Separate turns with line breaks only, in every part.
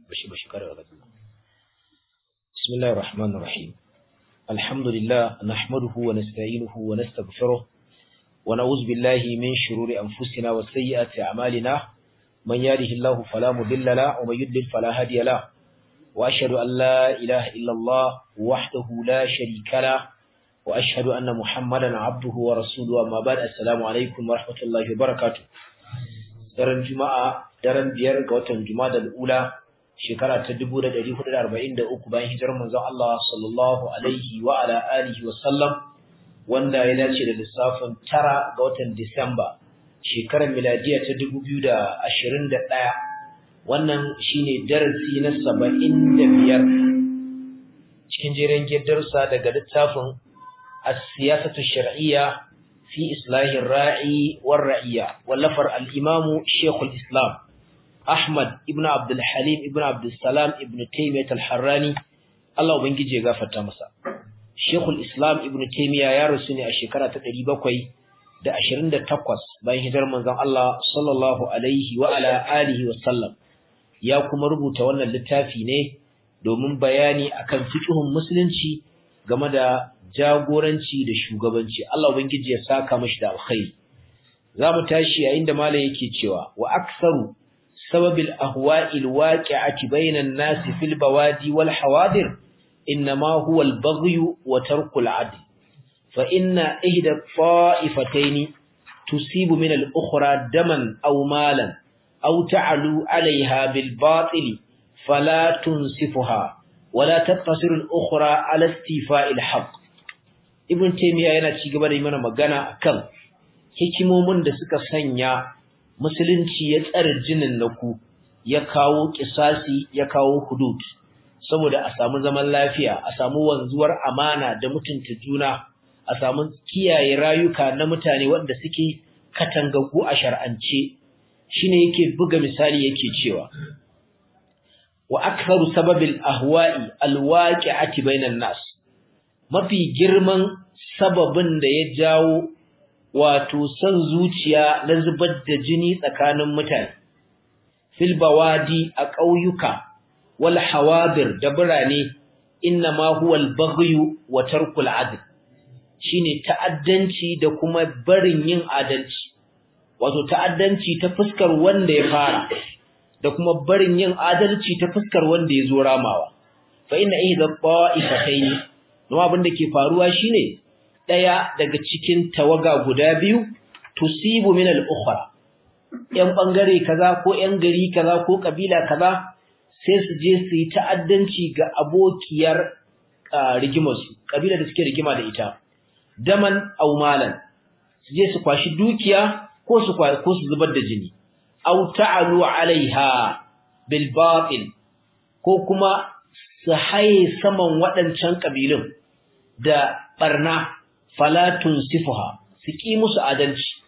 bashi bashi kare ga Bismillahir Rahmanir Rahim Alhamdulillah nahmaduhu wa nasta'inuhu wa nastaghfiruh wa na'udzu billahi min shururi anfusina wa sayyiati a'malina man yahdihillahu fala mudilla lahu wa man yudlil fala hadiya lahu wa ashhadu an la ilaha illa Allah wahdahu la sharika lahu wa ashhadu anna Muhammadan 'abduhu wa rasuluhu amma ba'd assalamu alaikum wa rahmatullahi wa barakatuh daren juma'a daren biyar ga watan juma'a ula shekara ta 1443 bayan hijirar manzon Allah sallallahu alaihi wa ala alihi wa sallam wanda ya dace da lissafin tara ga watan Disamba shekarar miladiya ta 2021 wannan shine darasi na 75 cikin jerin darsa daga littafin as-siyasatu shar'iyya في إصلاح الراعي والرعية واللفر الإمام شيخ الإسلام أحمد ابن عبد الحليم ابن عبد السلام ابن تيمية الحراني الله بنجي غافة مسا شيخ الإسلام ابن تيمية يا رسولي الشكرة تقريبا كوي da 28 bayan hijirar manzon Allah sallallahu alaihi wa ala alihi wa sallam ya kuma rubuta wannan littafi ne domin bayani akan fiqhun musulunci game da jagoranci da shugabanci Allah ubangiji ya saka mashi da alkhairi zamu tashi yayin da malai yake cewa wa aktsaru sababil ahwa'il waqi'ati bainan nas fil bawadi wal hawadir inma huwa al baghy wa tarku al adl fa inna ihda ta'ifatayn tusibu min al ukhra daman aw malan aw ta'alu 'alayha bil batil fala tunsifuha ولا تقتصر الأخرى على استيفاء الحق Ibn Taymiyyah yana ci gaba da yi mana magana akan hikimomin da suka sanya musulunci ya tsare jinin naku ya kawo kisasi ya kawo hudud saboda a samu zaman lafiya a samu wanzuwar amana da mutunta juna a samu kiyaye rayuka na mutane wanda suke katangagu a shar'ance shine yake buga misali yake cewa wa aktharu sababil ahwa'i alwaqi'ati bainan nas mafi girman sababin da ya jawo wato san zuciya na zubar da jini tsakanin mutane fil bawadi a ƙauyuka wal hawadir da birane inna ma huwa al baghyu wa tarkul adl shine ta'addanci da kuma barin yin adalci wato ta'addanci ta fuskar wanda ya fara da kuma barin yin adalci ta fuskar wanda ya zo ramawa fa inna idha ta'ifatayn don abin da ke faruwa shine daya daga cikin tawaga guda biyu tusibu min al-ukhra yan bangare kaza ko yan gari kaza ko kabila kaza sai su je su yi ta'addanci ga abokiyar rigimar su kabila da suke rigima da ita daman aw malan su je su kwashi dukiya ko su ko su zubar da jini aw ta'alu alaiha bil batil ko kuma su haye saman waɗancan kabilun da barna falatun sifuha su ki musu adalci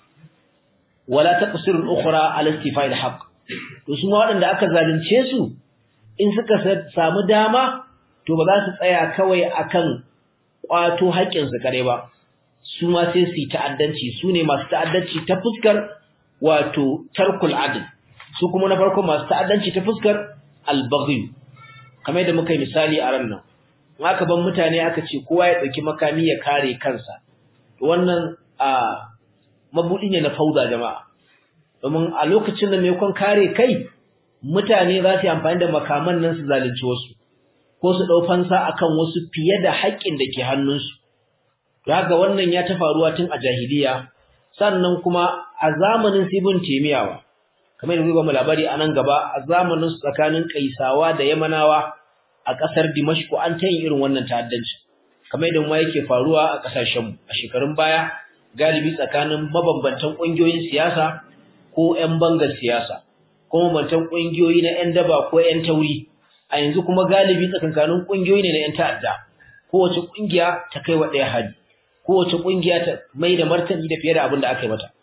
wala taqsirul ukhra ala istifa'il haqq to su waɗanda aka zalunce su in suka samu dama to ba za su tsaya kawai akan kwato haƙƙin su kare ba su ma sai su yi ta'addanci su ne masu ta'addanci ta fuskar wato tarkul adl su kuma na farko masu ta'addanci ta fuskar albaghi kamar yadda muka yi misali a ran nan aka ban mutane aka ce kowa ya dauki makami ya kare kansa wannan a mabudi ne na fauda jama'a domin a lokacin da mai kon kare kai mutane za su yi amfani da makaman nan su zalunci wasu ko su dau fansa akan wasu fiye da haƙƙin da ke hannunsu haka wannan ya ta faruwa tun a jahiliya sannan kuma a zamanin Ibn Taymiyawa kamar yadda muka labari a nan gaba a zamanin tsakanin Kaisawa da Yamanawa a ƙasar Dimashq an ta yin irin wannan ta'addanci kamar yadda mu yake faruwa a ƙasashen mu a shekarun baya galibi tsakanin mabambantan ƙungiyoyin siyasa ko ƴan bangar siyasa ko mabambantan ƙungiyoyi na ƴan daba ko ƴan tauri a yanzu kuma galibi tsakankanin ƙungiyoyi ne na ƴan ta'adda kowace ƙungiya ta kai wa ɗaya hadi kowace kungiya ta mai da martani da fiye da abin da aka yi mata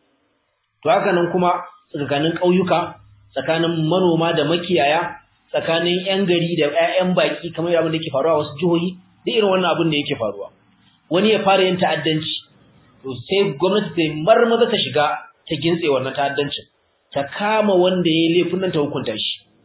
to haka nan kuma tsakanin ƙauyuka tsakanin manoma da makiyaya tsakanin ƴan gari da ƴaƴan baki kamar abin da yake faruwa a wasu jihohi da irin wannan abin da yake faruwa wani ya fara yin ta'addanci to sai gwamnati ta marmaza ta shiga ta gintse wannan ta'addancin ta kama wanda ya yi laifin nan ta hukunta shi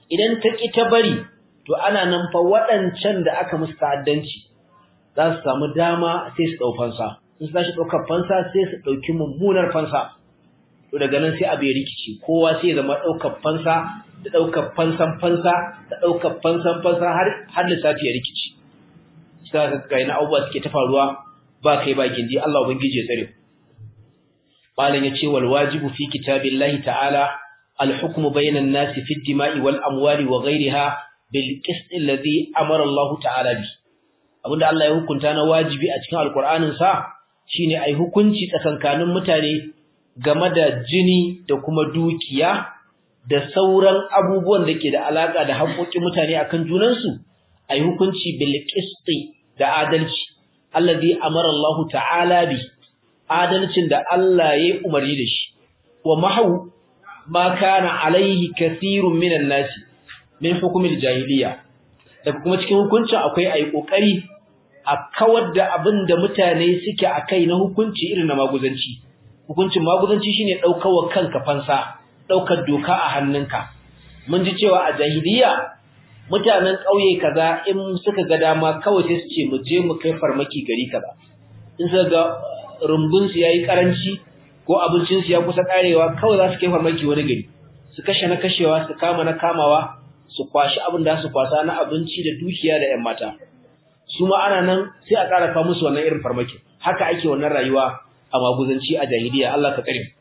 idan ta ki ta bari to ana nan fa waɗancan da aka musu ta'addanci za su samu dama sai su ɗau fansa in su tashi ɗaukar fansa sai su ɗauki mummunar fansa to daga nan sai abu ya rikici kowa sai ya zama ɗaukar fansa da ɗaukar fansan fansa da ɗaukar fansan fansa har har lissafi ya rikici sai ka ga ina abubuwa suke ta faruwa ba kai ba gindi Allah ubangiji ya tsare malam yace wal wajibu fi kitabillahi ta'ala al hukmu bainan nasi fi dima'i wal amwali wa ghayriha bil qist alladhi amara Allah ta'ala bi abinda Allah ya hukunta na wajibi a cikin alqur'anin sa shine ai hukunci tsakankanin mutane game da jini da kuma dukiya da sauran abubuwan da ke da alaka da haƙoƙin mutane akan junansu ai hukunci bil qist da adalci alladhi amara Allah ta'ala bi adalcin da Allah ya umarni da shi wa mahu ma kana alaihi kathirun minan nasi min hukumil jahiliya daga kuma cikin hukunci akwai ai kokari a kawar da abin da mutane suke akai na hukunci irin na maguzanci hukuncin maguzanci shine daukar kanka fansa daukar doka a hannunka mun ji cewa a jahiliya mutanen ƙauye kaza in suka ga dama kawai sai su ce mu je mu kai farmaki gari kaza in suka ga rumbun su yayi karanci ko abincin su ya kusa karewa kawai za su kai farmaki wani gari su kashe na kashewa su kama na kamawa su kwashi abin da su kwasa na abinci da dukiya da ƴan mata su ma ana nan sai a ƙara kawo musu wannan irin farmaki haka ake wannan rayuwa a maguzanci a jahiliya Allah ka kare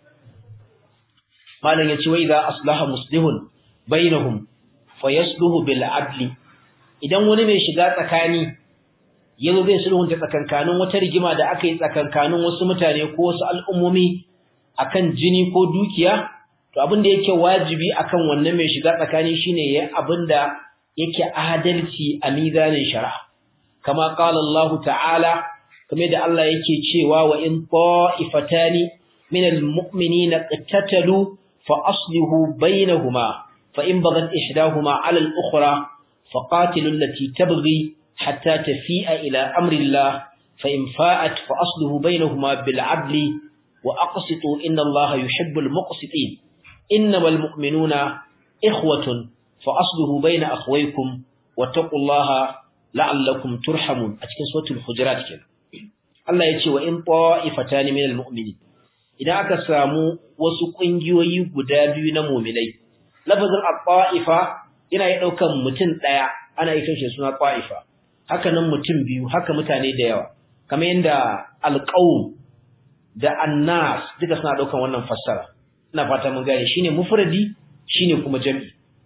malam yace wa idza aslaha muslihun bainahum fayasluhu bil adli idan wani mai shiga tsakani yazo zai sulhunta tsakankanin wata rigima da aka yi tsakankanin wasu mutane ko wasu al'ummomi akan jini ko dukiya to abin da yake wajibi akan wannan mai shiga tsakani shine yayin abin da yake adalci a mizanin shari'a kama qala Allah ta'ala kamar da Allah yake cewa wa in ta'ifatani minal mu'minina qattatalu fa aslihu bainahuma فإن بغت إحداهما على الأخرى فقاتلوا التي تبغي حتى تفيء إلى أمر الله فإن فاءت فأصله بينهما بالعدل وأقسطوا إن الله يحب المقسطين إنما المؤمنون إخوة فأصله بين أخويكم واتقوا الله لعلكم ترحمون أتكن سورة الحجرات كده الله يتي وإن طائفتان من المؤمنين إذا أكساموا وسقنجوا يبدابين مؤمنين lafazin al-qa'ifa yana yi daukan mutum daya ana yi kashe suna qa'ifa haka nan mutum biyu haka mutane da yawa kamar yanda al-qaum da annas duka suna daukan wannan fassara ina fata mun gane shine mufradi shine kuma jami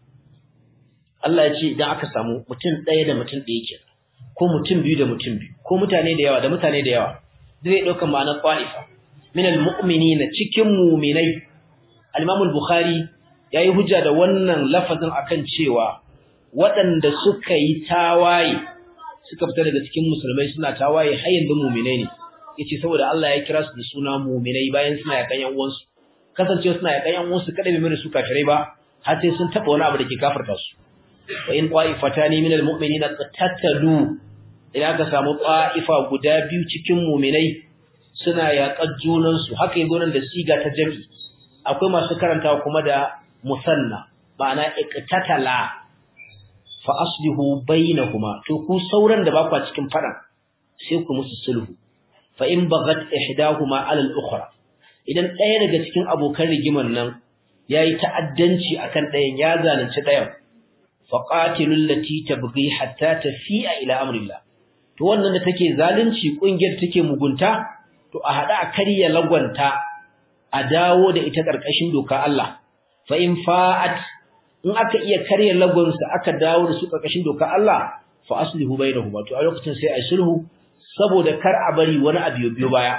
Allah ya ce idan aka samu mutum daya da mutum daya ke ko mutum biyu da mutum biyu ko mutane da yawa da mutane da yawa zai dauka ma'anar qa'ifa min al-mu'minina cikin mu'minai al-Imam al-Bukhari ya yi hujja da wannan lafazin akan cewa waɗanda suka yi tawaye suka fita daga cikin musulmai suna tawaye har yanzu muminai ne yace saboda Allah ya kira su da suna muminai bayan suna yakan yan uwansu kasancewa suna yakan yan uwansu kada bai mana su kafirai ba har sai sun taba wani abu da ke kafirta su wa in qa'ifatani minal mu'minina qatatalu idan aka samu qa'ifa guda biyu cikin muminai suna yaƙar junansu haka yanzu nan da siga ta jami akwai masu karantawa kuma da musanna ma'ana iqtatala fa aslihu bainahuma to ku sauran da ba ku cikin fadan sai ku musu sulhu fa in bagat ihdahuma ala al-ukhra idan ɗaya daga cikin abokan rigiman nan yayi ta'addanci akan ɗayan ya zalunci ɗayan fa qatilul lati tabghi hatta tafi'a ila amrillah to wannan da take zalunci kungiyar take mugunta to a hada a karya lagwanta a dawo da ita karkashin doka Allah fa in fa'at in aka iya karya lagonsa aka dawo da su karkashin doka Allah fa aslihu bainahuma to a lokacin sai ai sulhu saboda kar a bari wani abu biyo baya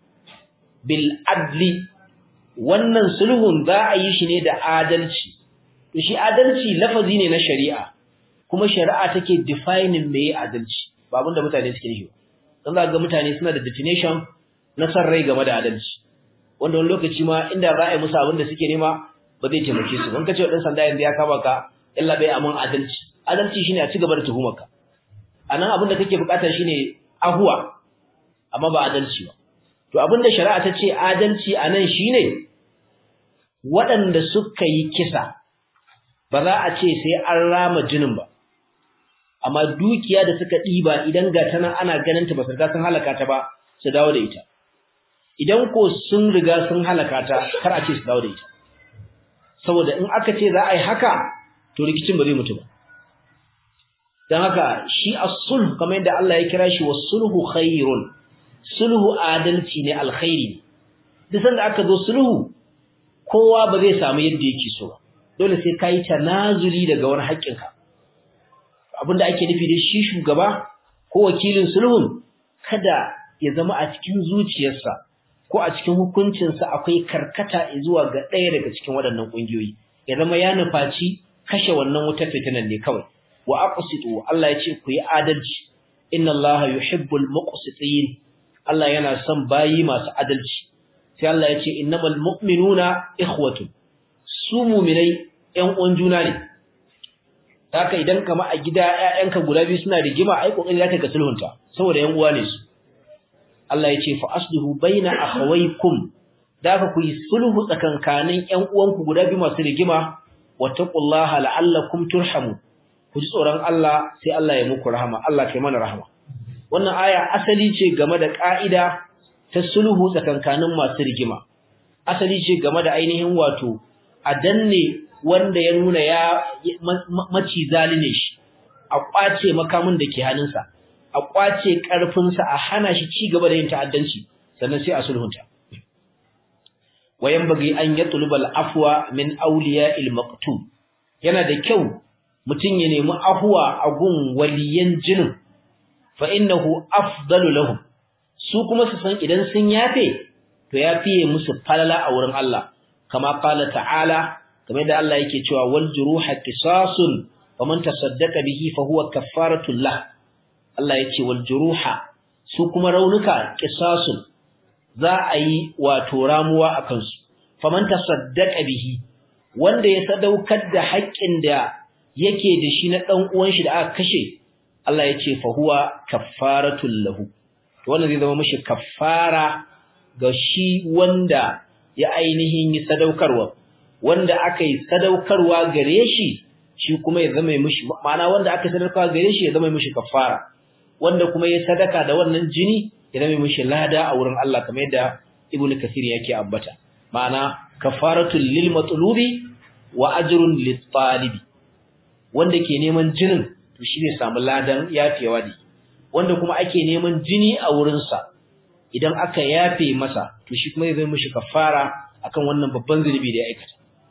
bil adli wannan sulhun za a yi shi ne da adalci to shi adalci lafazi ne na shari'a kuma shari'a take defining meye adalci ba abinda mutane suke nufi dan za ga mutane suna da definition na san rai game da adalci wanda wani lokaci ma inda za a yi musu abin da suke nema ba zai taimake su ban kace dan sanda yanzu ya kama ka illa bai aman adalci adalci shine a ci gaba da tuhumarka anan abin da kake bukata shine ahuwa amma ba adalci ba to abin da shari'a ta ce adalci anan shine waɗanda suka yi kisa ba za a ce sai an rama jinin ba amma dukiya da suka ɗiba idan ga tana ana ganin ta ba su riga sun halaka ta ba su dawo da ita idan ko sun riga sun halaka ta kar a ce su dawo da ita saboda in aka ce za a yi haka to rikicin ba zai mutu ba dan haka shi as-sulh kamar yadda Allah ya kira shi was-sulhu khairun sulhu adalci ne alkhairi duk sanda aka zo sulhu kowa ba zai samu yadda yake so ba dole sai kai tanazuli daga wani haƙƙinka abinda ake nufi da shi shugaba ko wakilin sulhun kada ya zama a cikin zuciyarsa ko a cikin hukuncinsa akwai karkata zuwa ga ɗaya daga cikin waɗannan ƙungiyoyi ya zama ya nufaci kashe wannan wutar fitinan ne kawai wa aqsitu Allah ya ce ku yi adalci inna Allah yuhibbul muqsitin Allah yana son bayi masu adalci sai Allah ya ce innamal mu'minuna ikhwatun su mu'minai ƴan uwan juna ne haka idan kama a gida ƴaƴanka guda biyu suna rigima ai kokari zaka ga sulhunta saboda ƴan uwa ne su Allah ya ce fa aslihu baina akhawaykum da ka ku yi sulhu tsakankanin ƴan uwanku guda biyu masu rigima wattaqullaha la'allakum turhamu ku ji tsoron Allah sai Allah ya muku rahama Allah kai mana rahama wannan aya asali ce game da ka'ida ta sulhu tsakankanin masu rigima asali ce game da ainihin wato a danne wanda ya nuna ya maci zaline shi a kwace makamin da ke hannunsa a kwace karfinsa a hana shi ci gaba da yin ta'addanci sannan sai a sulhunta wayan bagi an yatlubal afwa min awliya'il maqtul yana da kyau mutum ya nemi afwa a gun waliyan jinin fa innahu afdalu lahum su kuma su san idan sun yafe to ya fiye musu falala a wurin Allah kama qala ta'ala kamar da Allah yake cewa wal juruha qisasun faman tasaddaqa bihi fa huwa kaffaratul lah Allah yake wal juruha su kuma raunuka qisasun za a yi wato ramuwa akan su faman tasaddaqa bihi wanda ya sadaukar da haƙƙin da yake da shi na dan uwan shi da aka kashe Allah yace fa huwa kaffaratul lahu wannan zai zama mishi kaffara ga shi wanda ya ainihin yi sadaukarwa wanda aka yi sadaukarwa gare shi shi kuma ya zama mishi ma'ana wanda aka sadaukarwa gare shi ya zama mishi kaffara wanda kuma ya sadaka da wannan jini ya zama mishi lada a wurin Allah kamar yadda Ibn Kathir yake ambata ma'ana kafaratul lil matlubi wa ajrun lit talibi wanda ke neman jinin to shi ne samu ladan yafewa ne wanda kuma ake neman jini a wurin sa idan aka yafe masa to shi kuma zai mishi kafara akan wannan babban zunubi da ya aikata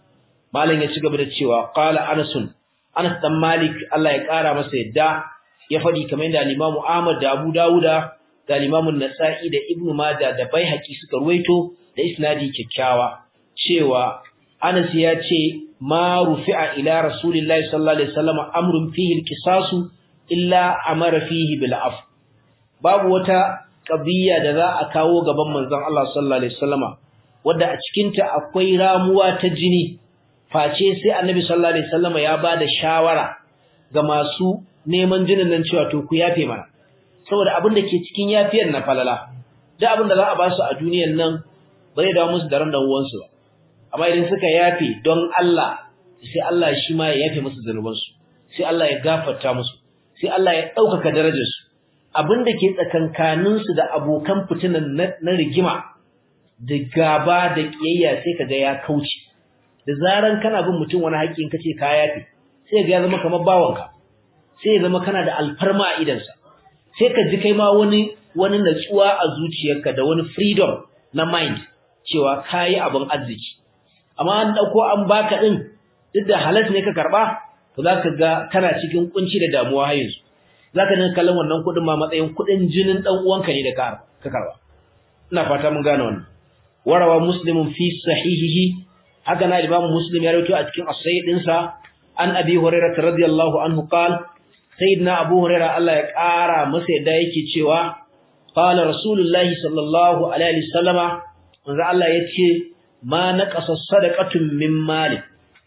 malam ya ci gaba da cewa qala anas anas dan malik Allah ya kara masa yadda ya fadi kamar da Imam Ahmad da Abu Dawuda da Imam Nasa'i da Ibn Majah da Baihaqi suka ruwaito da isnadi kyakkyawa cewa Anas ya ce ma rufi'a ila Rasulillahi sallallahu alaihi wasallam amrun fihi al-qisas illa amara fihi bil af babu wata qadiyya da za a kawo gaban manzon Allah sallallahu alaihi wasallama wanda a cikin ta akwai ramuwa ta jini face sai Annabi sallallahu alaihi wasallama ya bada shawara ga masu neman jinin nan cewa to ku yafe mana saboda abin da ke cikin yafiyar na falala duk abin da za a ba su a duniyar nan ba zai dawo musu da ran dan uwansu ba amma idan suka yafe don Allah sai Allah shi ma ya yafe musu zanubansu sai Allah ya gafarta musu sai Allah ya ɗaukaka darajarsu abin da ke tsakankaninsu da abokan fitinan na rigima da gaba da ƙiyayya sai ka ga ya kauce da zaran kana bin mutum wani haƙƙin kace ka yafe sai ga ya zama kamar bawanka sai ya zama kana da alfarma a idansa sai ka ji kai ma wani wani natsuwa a zuciyarka da wani freedom na mind cewa kayi abin arziki amma an dauko an baka din duk da halas ne ka karba to zaka ga kana cikin kunci da damuwa har yanzu zaka dinga kallon wannan kudin ma matsayin kudin jinin dan uwanka ne da ka ka karba ina fata mun gane wannan warawa muslimun fi sahihihi haka na imam muslim ya rawaito a cikin as-sahih dinsa an abi hurairah radiyallahu anhu qala sayyidina abu hurairah Allah ya kara masa yadda yake cewa qala rasulullahi sallallahu alaihi wasallama manzo Allah yace ma naqasa sadaqatun min mali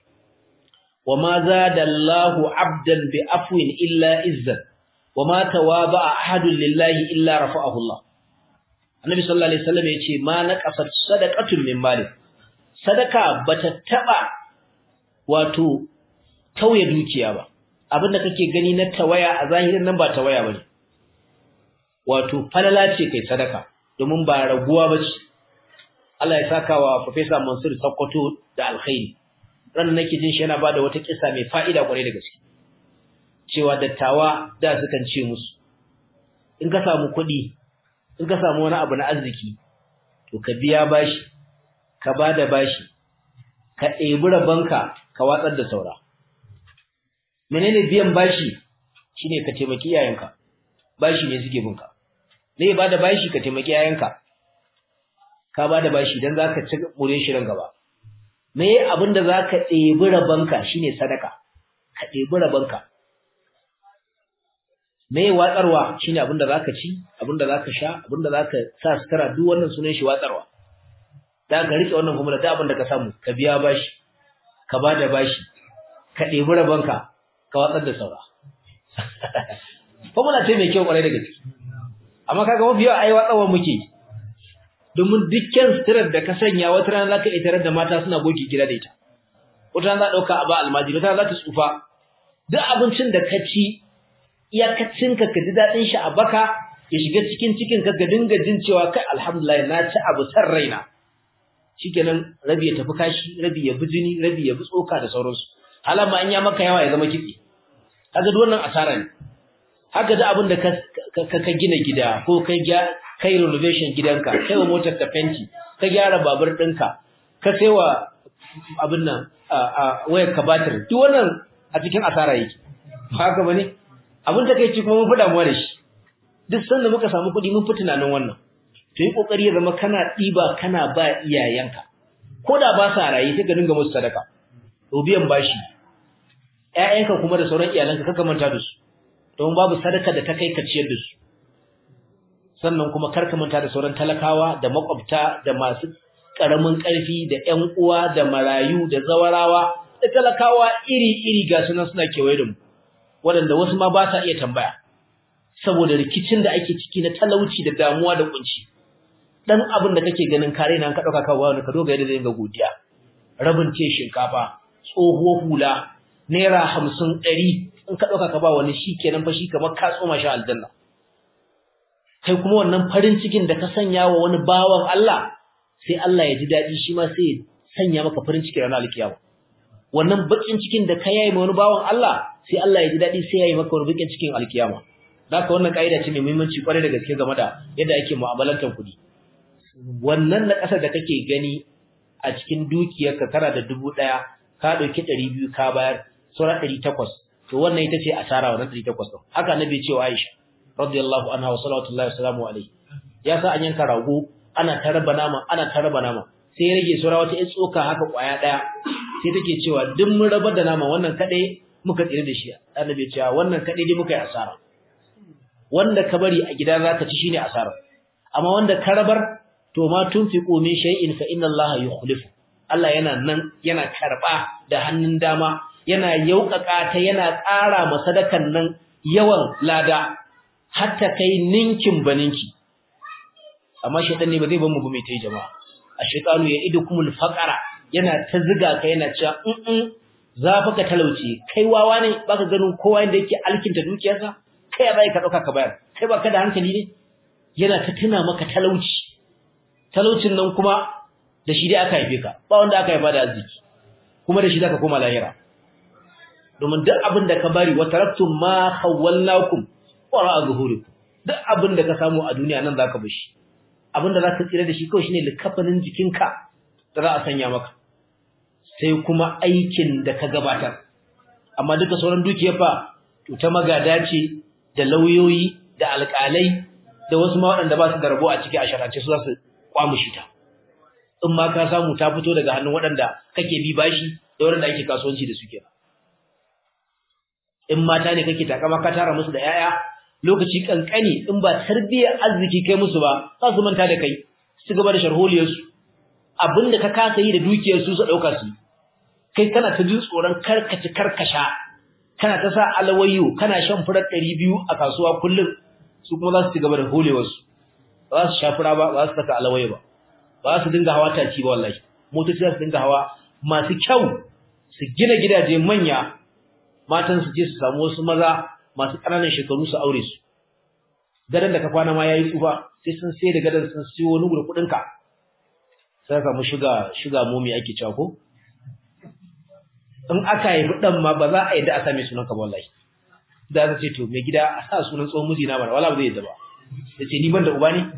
wama zada Allahu 'abdan bi afwin illa izzan wama tawaba ahadun lillahi illa rafa'ahu Allah Annabi sallallahu alaihi wasallam yace ma naqasa sadaqatun min mali sadaka bata taba wato tauye dukiya ba abin da kake gani na tawaya a zahirin nan ba tawaya bane wato falala ce kai sadaka domin ba raguwa bace Allah ya saka wa Professor Mansur Sokoto da alkhairi ran nake jin shi yana bada wata kissa mai fa'ida kwarai da gaske cewa dattawa da sukan ce musu in ka samu kuɗi in ka samu wani abu na arziki to ka biya bashi ka bada bashi ka ɗebi rabanka ka watsar da saura menene biyan bashi shine ka taimaki iyayenka bashi ne suke binka ne ba da bashi ka taimaki iyayenka ka ba da bashi dan zaka ci mure shi ran gaba me abin da zaka ɗebi rabanka shine sadaka ka ɗebi rabanka me watsarwa shine abin da zaka ci abin da zaka sha abin da zaka sa sutura duk wannan sunan shi watsarwa da ka rike wannan kuma da abin da ka samu ka biya bashi ka ba da bashi ka ɗebi rabanka ka watsar da saura formula ce mai kyau kwarai da gaske amma kaga mafi yawa ai watsawa muke domin dukkan sitirar da ka sanya wata rana zaka iya tarar da mata suna goge gida da ita wata rana za dauka a ba almajiri wata rana za ta tsufa duk abincin da ka ci iyakacin ka ka ji dadin shi a baka ya shiga cikin cikin ka ga dinga jin cewa kai alhamdulillah na ci abu san raina shikenan rabi ya tafi kashi rabi ya bi jini rabi ya bi tsoka da sauransu halama an ya maka yawa ya zama kitse kaga duk wannan asara ne haka da abin da ka ka gina gida ko kai kai renovation gidanka kai wa motar ka fenti ka gyara babur ɗinka ka sai wa abin nan a wayar ka batir duk wannan a cikin asara yake haka bane abin da kai ci kuma mun fi damuwa da shi duk sanda muka samu kuɗi mun fi tunanin wannan to yi kokari ya zama kana ɗiba kana ba iyayenka ko da ba sa raye sai ka dinga musu sadaka to biyan bashi ƴaƴanka kuma da sauran iyalanka kaka manta da su don babu sadaka da ta kai ka ciyar da su sannan kuma karka manta da sauran talakawa da makwabta da masu karamin karfi da ƴan uwa da marayu da zawarawa da talakawa iri-iri ga sunan suna kewaye da mu waɗanda wasu ma ba sa iya tambaya saboda rikicin da ake ciki na talauci da damuwa da kunci dan abin da kake ganin kare nan ka dauka kawo wani ka doga yadda zai ga godiya rabin ce shinkafa tsohuwar hula naira hamsin ɗari in ka ɗauka ka ba wani shi kenan fa shi kamar ka tsoma shi aljanna kai kuma wannan farin cikin da ka sanya wa wani bawan Allah sai Allah ya ji daɗi shi ma sai ya sanya maka farin ciki ranar alkiyama wannan bakin cikin da ka yayi ma wani bawan Allah sai Allah ya ji daɗi sai ya yi maka wani bakin cikin alkiyama haka wannan kaida ce mai muhimmanci kwarai da gaske game da yadda ake mu'amalantar kuɗi wannan na ƙasar da kake gani a cikin dukiyarka kana da dubu ɗaya ka ɗauki ɗari biyu ka bayar sauran ɗari takwas to wannan ita ce asara wannan 800 din haka annabi ce wa Aisha radiyallahu anha wa sallallahu alaihi wasallam alaihi ya sa an yanka rago ana taraba nama ana taraba nama sai ya rage sura wata tsoka haka kwaya daya sai take cewa duk mun rabar da nama wannan kadai muka tsire da shi annabi ce wannan kadai dai muka yi asara wanda ka bari a gida zaka ci shine asara amma wanda ka rabar to ma tunfiqu min shay'in fa inna Allah yukhlifu Allah yana nan yana karba da hannun dama yana yauƙaƙa ta yana ƙara ma sadakan nan yawan lada hatta kai ninkin baninki amma shedan ne ba zai bar mu gume tai jama'a ashaytanu ya idukumul faqara yana ta ziga ka yana cewa in in za fa ka talauce kai wawa ne baka ganin kowa inda yake alkinta dukiyarsa kai ya bai ka dauka ka bayar kai baka da hankali ne yana ta tuna maka talauci talaucin nan kuma da shi dai aka haife ka ba wanda aka haifa da arziki kuma da shi zaka koma lahira domin duk abin da ka bari wa taraktum ma khawwalnakum wara zuhurikum duk abin da ka samu a duniya nan zaka bar shi abin da zaka tsira da shi kawai shine likafanin jikinka da za a sanya maka sai kuma aikin da ka gabatar amma duka sauran dukiyar fa to ta magada ce da lauyoyi da alƙalai da wasu ma waɗanda ba su da rabo a ciki a sharace su za su kwamushi ta in ma ka samu ta fito daga hannun waɗanda kake bi bashi da waɗanda ake kasuwanci da su kenan in mata ne kake takama ka tara musu da yaya lokaci kankani in ba tarbiyyar arziki kai musu ba za su manta da kai su gaba da sharholiyar su abinda ka kasa yi da dukiyar su su dauka su kai kana ta jin tsoron karkaci karkasha kana ta sa alawayyo kana shan furar 200 a kasuwa kullum su kuma za su ci gaba da holewar su ba su sha fura ba ba su saka alawayyo ba ba su dinga hawa taci ba wallahi motoci za su dinga hawa masu kyau su gina gidaje manya matan su je su samu wasu maza masu ƙananan shekaru su aure su gadan da ka kwana ma yayi tsufa sai sun sai da gadan sun siyo wani gudu kudin ka sai ka mu shiga shiga momi ake cewa ko in aka yi dan ma ba za a yi da a same sunan ka wallahi da za ce to mai gida a sa sunan tsohon miji na bara wala ba zai yadda ba yace ni ban da uba ne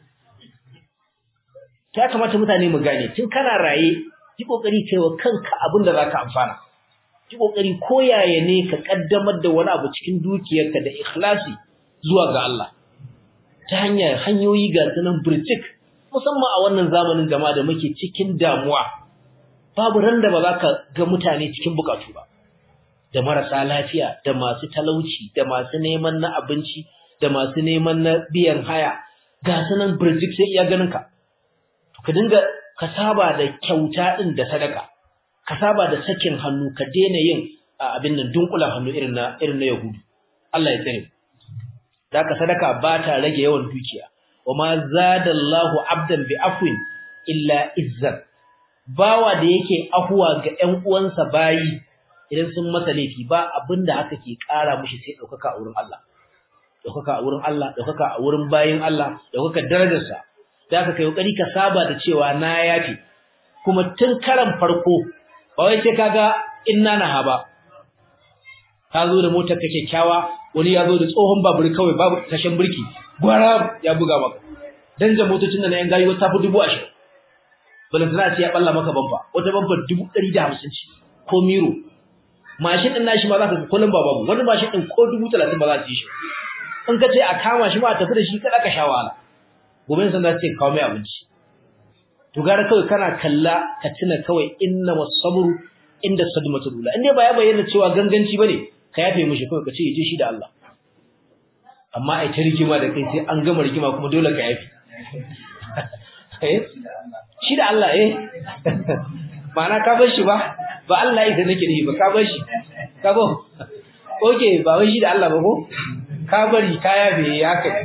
ta kamata mutane mu gane tun kana raye yi kokari kai wa kanka abin da zaka amfana yi kokari koyaye ne ka kaddamar da wani abu cikin dukiyarka da ikhlasi zuwa ga Allah ta hanyar hanyoyi ga sunan burjik musamman a wannan zamanin jama'a da muke cikin damuwa babu ran da ba za ka ga mutane cikin bukatu ba da marasa lafiya da masu talauci da masu neman na abinci da masu neman na biyan haya ga sunan burjik sai iya ganin ka ka dinga ka saba da kyauta din da sadaka ka saba da sakin hannu ka daina yin abin nan dunkulan hannu irin na irin na yahudu Allah ya tsare ka sadaka ba ta rage yawan dukiya wama zadallahu abdan bi afwin illa izzan bawa da yake afuwa ga ƴan uwansa bayi idan sun masa laifi ba abinda haka ke ƙara mishi sai daukaka a wurin Allah daukaka a wurin Allah daukaka a wurin bayin Allah daukaka darajarsa da ka kai kokari ka saba da cewa na yafi kuma tun karan farko ba wai sai kaga inna naha ba ka zo da motar ka kyakkyawa wani ya zo da tsohon babur kawai babu tashin birki gwara ya buga maka dan da motocin da na yan gayi wata fi dubu ashirin balantana ce ya balla maka bamba wata bamba dubu ɗari da hamsin ce ko miro mashin ɗin nashi ma za ka kullum ba babu wani mashin ɗin ko dubu talatin ba za su yi shi in ka ce a kama shi ma a tafi da shi kada ka sha wahala gobe sun za su ce kawo mai abinci to gara kawai kana kalla ka tuna kawai inna masabru inda sadmatul ula in dai ba ya bayyana cewa ganganci bane ka yafe mishi kawai ka ce yaje shi da Allah amma ai ta rigima da kai sai an gama rigima kuma dole ka yafe eh shi da Allah eh ma'ana ka bar shi ba ba Allah yake nake ne ba ka bar shi ka go okay ba wai shi da Allah ba ko ka bari ka yafe ya kai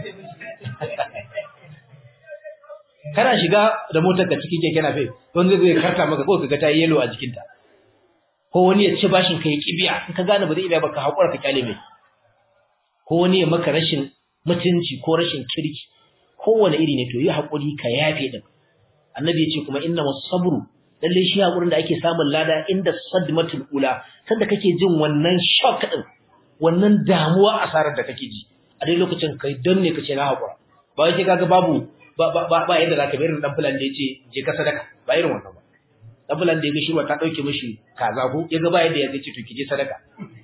kana shiga da motar ka cikin keke nafe wanda zai karta maka ko kaga ta yi yellow a jikinta ko wani ya ci bashin ka ya kibiya in ka gane ba zai iya ba ka hakura ka kyale mai ko wani ya maka rashin mutunci ko rashin kirki kowane iri ne to yi hakuri ka yafe din annabi ya ce kuma inna masabru lalle shi hakurin da ake samun lada inda sadmatul ula sanda kake jin wannan shock din wannan damuwa asarar da kake ji a dai lokacin kai don ne kace na hakura ba wai sai kaga babu ba ba ba yadda zaka bayar dan fulan da yace je ka sadaka ba irin wannan ba dan fulan da yaga shirwa ta dauke mishi kaza ko yaga ba yadda yace to ki je sadaka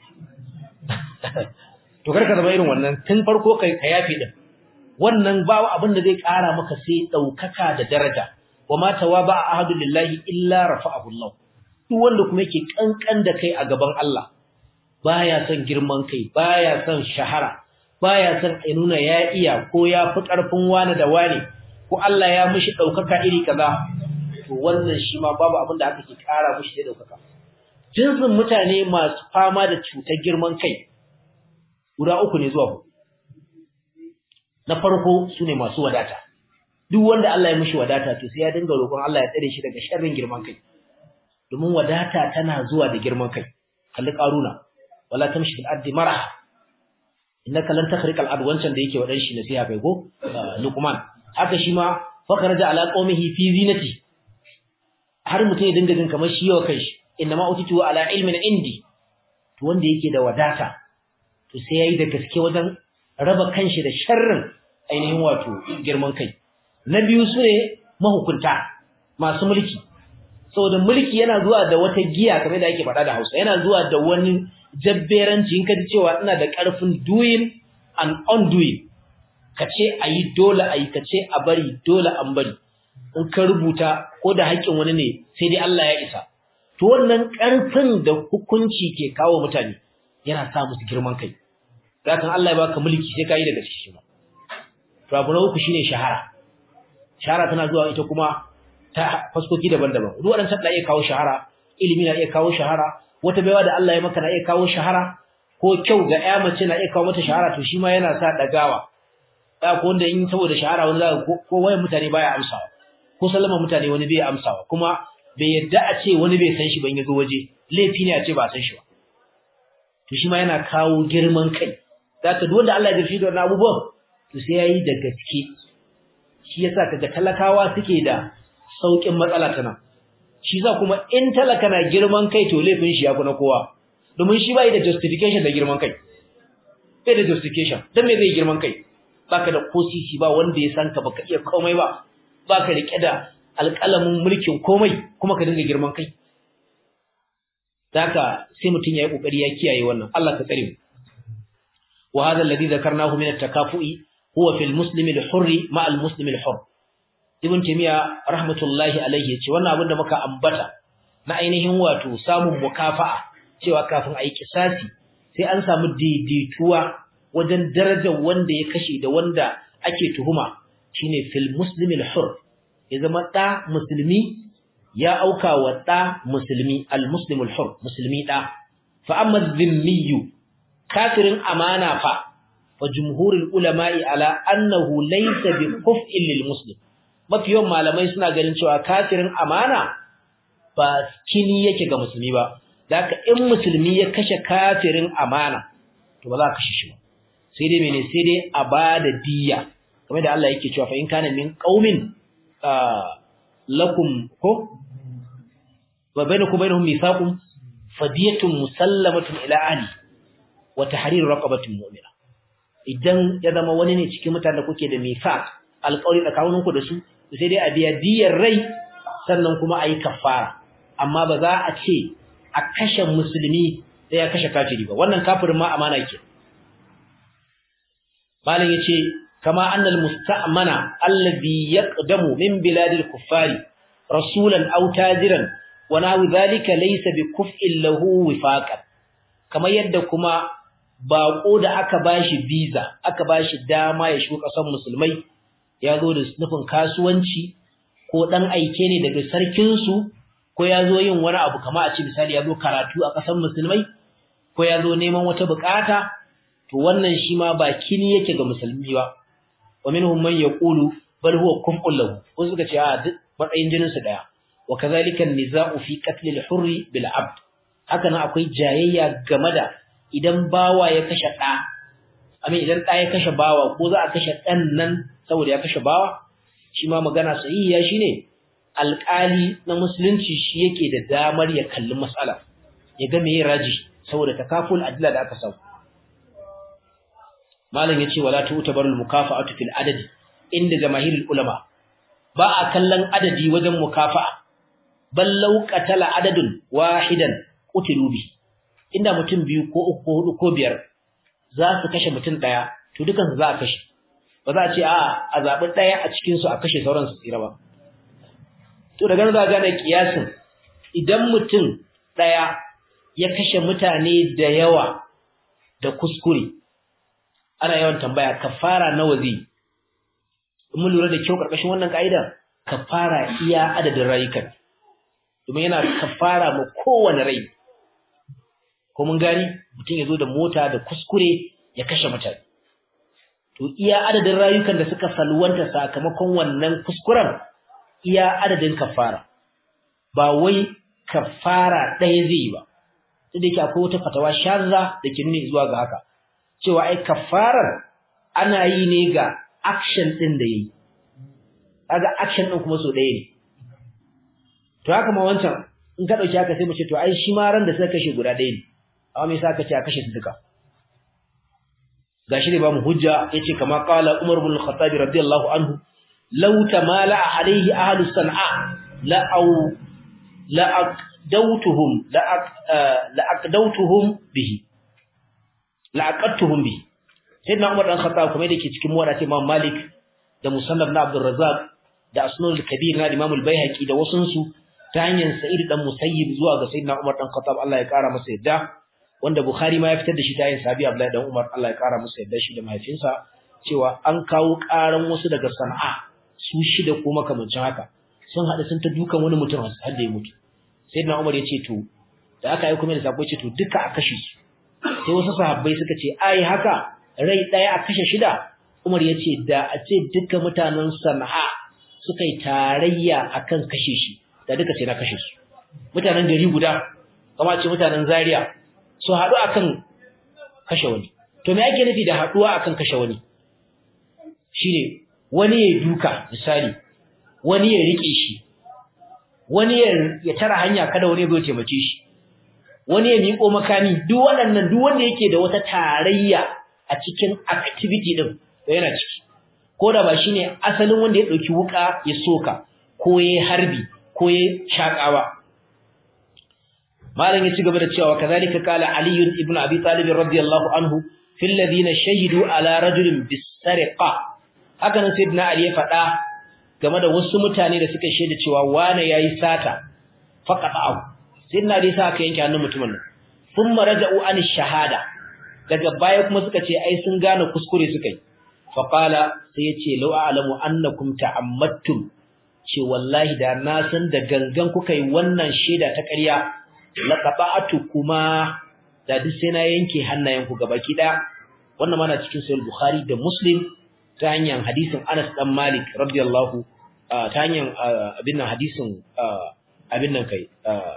to karka zama irin wannan tun farko kai ka yafi din wannan ba abin da zai kara maka sai daukaka da daraja wama tawaba ahadu lillahi illa rafa'ahu Allah duk wanda kuma yake kankan da kai a gaban Allah baya son girman kai baya son shahara baya son a nuna ya iya ko ya fi karfin wani da wani ko Allah ya mishi daukaka iri kaza to wannan shi ma babu abin da aka ke kara mishi da daukaka jinsin mutane masu fama da cutar girman kai guda uku ne zuwa na farko sune masu wadata duk wanda Allah ya mishi wadata to sai ya dinga roƙon Allah ya tsare shi daga sharrin girman kai domin wadata tana zuwa da girman kai kalli karuna wala tamshi fil ardi maraha innaka lan takhriqa al ard wancan da yake wadan shi nasiha kai ko luqman haka shi ma fakharaja ala qaumihi fi zinati har mutum ya dinga jin kamar shi yawa kai shi innama utitu ala ilmin indi to wanda yake da wadata to sai yayi da gaske wajen raba kanshi da sharrin ainihin wato girman kai na biyu su ne mahukunta masu mulki saboda mulki yana zuwa da wata giya kamar da ake faɗa da Hausa yana zuwa da wani jabberanci in ka ji cewa ina da ƙarfin doing and undoing ka ce a yi dole a yi ka ce a bari dole an bari in ka rubuta ko da haƙƙin wani ne sai dai Allah ya isa to wannan ƙarfin da hukunci ke kawo mutane yana sa musu girman kai zakan Allah ya baka mulki sai ka yi daga cikin ma to abu na uku shine shahara shahara tana zuwa ita kuma ta faskoki daban-daban duk waɗannan na iya kawo shahara ilimi na iya kawo shahara wata baiwa da Allah ya maka na iya kawo shahara ko kyau ga ƴa mace na iya kawo mata shahara to shi ma yana sa dagawa da ko wanda in saboda shahara wani zaka ko wayan mutane baya amsawa ko sallama mutane wani bai amsawa kuma bai yadda a ce wani bai san shi ban yazo waje laifi ne a ce ba san shi ba to shi ma yana kawo girman kai zaka duk wanda Allah ya jirfi da wannan abubuwan to sai yayi da gaske shi yasa kaga talakawa suke da saukin matsala ta nan shi za kuma in talaka na girman kai to laifin shi ya kuna kowa domin shi bai da justification da girman kai bai da justification dan me zai girman kai baka da kosisi ba wanda ya san ka baka iya komai ba baka rike da alƙalamin mulkin komai kuma ka dinga girman kai Daka sai mutum ya yi ƙoƙari ya kiyaye wannan Allah ka tsare mu wa hadha alladhi dhakarnahu min at-takafu'i huwa fil muslimi al-hurri ma al-muslimi al-hurr ibn taymiya rahmatullahi alayhi yace wannan abin da muka ambata na ainihin wato samun mukafa'a cewa kafin a yi kisasi sai an samu daidaituwa wajen darajar wanda ya kashe da wanda ake tuhuma shine fil muslimi al-hurr ya zama da musulmi ya auka wa ɗa musulmi al-muslim al-hur musulmi ɗa fa amma dhimmiyu kafirin amana fa fa jumhurul ulama'i ala annahu laysa bi kuf'in lil muslim mafi yawan malamai suna ganin cewa kafirin amana ba kini yake ga musulmi ba daka in musulmi ya kashe kafirin amana to ba za ka kashe shi ba sai dai mene sai dai a bada diyya kamar da Allah yake cewa fa in kana min qaumin lakum ko wa bainakum bainahum mithaqun fadiyatun musallamatun ila ahli wa tahrir raqabatin mu'mina idan ya zama wani ne cikin mutanen da kuke da mithaq alƙawari tsakanin ku da su sai dai a biya diyar rai sannan kuma ayi kafara amma ba za a ce a kashe musulmi sai ya kashe kafiri ba wannan kafirin ma amana ke malam yace kama annal musta'mana alladhi yaqdamu min biladil kuffari rasulan aw tajiran wa nahu dhalika laysa bikuf'in lahu wifaqan kamar yadda kuma bako da aka bashi visa aka bashi dama ya shigo kasan musulmai ya zo da nufin kasuwanci ko dan aike ne daga sarkin su ko ya zo yin wani abu kamar a ce misali ya zo karatu a kasan musulmai ko ya zo neman wata bukata to wannan shi ma ba kini yake ga musulmi ba wa minhum man yaqulu bal huwa kuf'un lahu ko suka ce a duk matsayin jinin su daya wa kadhalika an-niza'u fi qatl al-hurr bil 'abd haka nan akwai jayayya game da idan bawa ya kashe da amin idan da ya kashe bawa ko za a kashe dan nan saboda ya kashe bawa shi ma magana sahihiya shine alƙali na musulunci shi yake da damar ya kalli mas'ala ya ga meye raji saboda takaful adilla da aka samu malam yace wala tu'tabarul mukafa'atu fil adadi inda jamaahirul ulama ba a kallon adadi wajen mukafa'a bal law qatala adadun wahidan qutilu bi inda mutum biyu ko uku ko hudu ko biyar za su kashe mutum daya to dukan za a kashe ba za a ce a a zabi daya a cikin su a kashe sauran su tsira ba to daga nan za ga gane kiyasin idan mutum daya ya kashe mutane da yawa da kuskure ana yawan tambaya kafara nawa zai mun lura da kyau karkashin wannan kaida kafara iya adadin rayukan domin yana kafara ma kowane rai ko mun gani mutum ya zo da mota da kuskure ya kashe mutane to iya adadin rayukan da suka salwanta sakamakon wannan kuskuren iya adadin kafara ba wai kafara ɗaya zai yi ba sai da yake akwai wata fatawa sharra da ke nuni zuwa ga haka cewa ai kafarar ana yi ne ga action din da yayi kaga action din kuma so ɗaya ne to haka ma wancan in ka dauki haka sai mu ce to ai shi ma ran da suka kashe guda ɗaya ne amma me yasa ka ce a kashe su duka gashi ne ba mu hujja yace kama qala Umar ibn al-Khattab radiyallahu anhu law tamala alayhi ahlu san'a la au la aqdawtuhum la la aqdawtuhum bihi la'aqattuhum bi sayyidina Umar dan Khattab kuma yake cikin muwaddati Imam Malik da Musannaf na Abdul Razzaq da Asnul Kabir na Imam Al-Baihaqi da wasun su ta hanyar Sa'id dan Musayyib zuwa ga sayyidina Umar dan Khattab Allah ya kara masa yadda wanda Bukhari ma ya fitar da shi ta hanyar Sahabi Abdullah dan Umar Allah ya kara masa yadda shi da mahaifinsa cewa an kawo karan wasu daga Sana'a su shida ko makamancin haka sun hada sun ta dukan wani mutum har da ya mutu sayyidina Umar ya ce to da aka yi kuma da sako ce to duka a kashe su sai wasu sahabbai suka ce ai haka rai daya a kashe shida Umar ya ce da a ce duka mutanen Sana'a suka yi tarayya akan kashe shi da duka ce na kashe su mutanen gari guda kama ce mutanen Zaria su haɗu akan kashe wani to me ake nufi da haduwa akan kashe wani shine wani ya duka misali wani ya rike shi wani ya tara hanya kada wani ya zo taimake shi wani ya miƙo makami duk waɗannan duk wanda yake da wata tarayya a cikin activity din to yana ciki ko da ba shine asalin wanda ya dauki wuka ya soka ko ya harbi ko ya shakawa malam ya ci gaba da cewa kazalika qala ali ibn abi talib radiyallahu anhu fil ladina shahidu ala rajulin bisariqa haka nan sayyidina ali ya faɗa game da wasu mutane da suka shaida cewa wane yayi sata faqata'u sayyidina ali sa aka yanke hannun mutumin nan thumma raja'u an shahada daga baya kuma suka ce ai sun gane kuskure suka yi faqala sai yace law a'lamu annakum ta'ammattum ce wallahi da na san da gangan kuka yi wannan shaida ta ƙarya laqaba'atu kuma da duk sai na yanke hannayenku gabaki daya wannan mana cikin sahih bukhari da muslim ta hanyar hadisin Anas dan Malik radiyallahu ta hanyar abin nan hadisin abin nan kai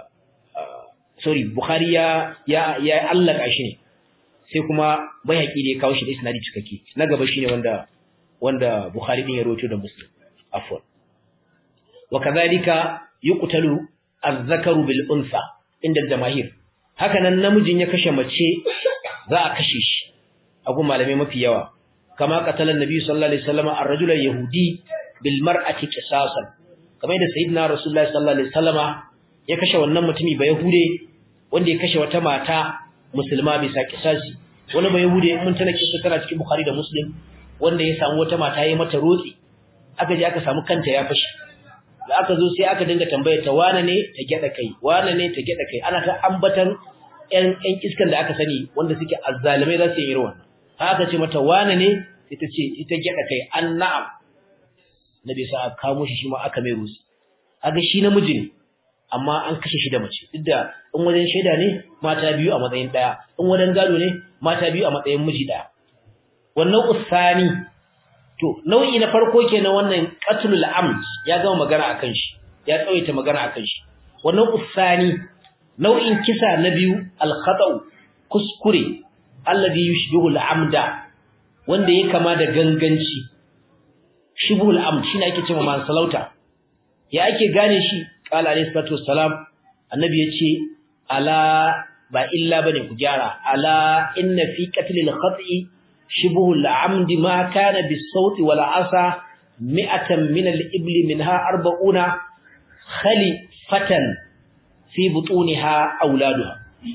sorry bukhari ya ya ya allaka shi ne sai kuma bayhaqi ne kawo shi da isnadi cikakke na gaba shine wanda wanda bukhari din ya rawaito da muslim afwan wa kadhalika yuqtalu az-zakaru bil unsa inda jamahir haka nan namijin ya kashe mace za a kashe shi a gun malamai mafi yawa kama qatalan nabi sallallahu alaihi wasallam ar-rajula yahudi bil mar'ati qisasan kamar da sayyidina rasulullahi sallallahu alaihi wasallam ya kashe wannan mutumi ba yahude wanda ya kashe wata mata musulma bisa kisasi wani ba yahude mun tana kisa tana cikin bukhari da muslim wanda ya samu wata mata yayi mata rotsi aka je aka samu kanta ya fashi da aka zo sai aka dinga tambayar ta wane ne ta gyada kai wane ne ta gyada kai ana ta ambatan ƴan ƴan iskan da aka sani wanda suke azzalimai za su yi irin wannan aka ce mata wane ne ita ce ita gyada kai an na'am nabi sa aka kamo shi shi ma aka mai rusi aga shi namiji ne amma an kashe shi da mace duk da in wajen shaida ne mata biyu a matsayin daya in wajen gado ne mata biyu a matsayin miji daya wannan usani to nau'i na farko kenan wannan qatlul amd ya gama magana akan shi ya tsawaita magana akan shi wannan usani nau'in kisa na biyu al khata'u kuskure alladhi yushbihu al amda wanda ya kama da ganganci shibhul amd shine ake cewa mansalauta ya ake gane shi qala alayhi salatu wassalam annabi yace ala ba illa bane ku gyara ala inna fi qatlil khati shibhul amd ma kana bis sawt wal asa mi'atan min al ibl minha arba'una khalifatan fi butuniha auladuha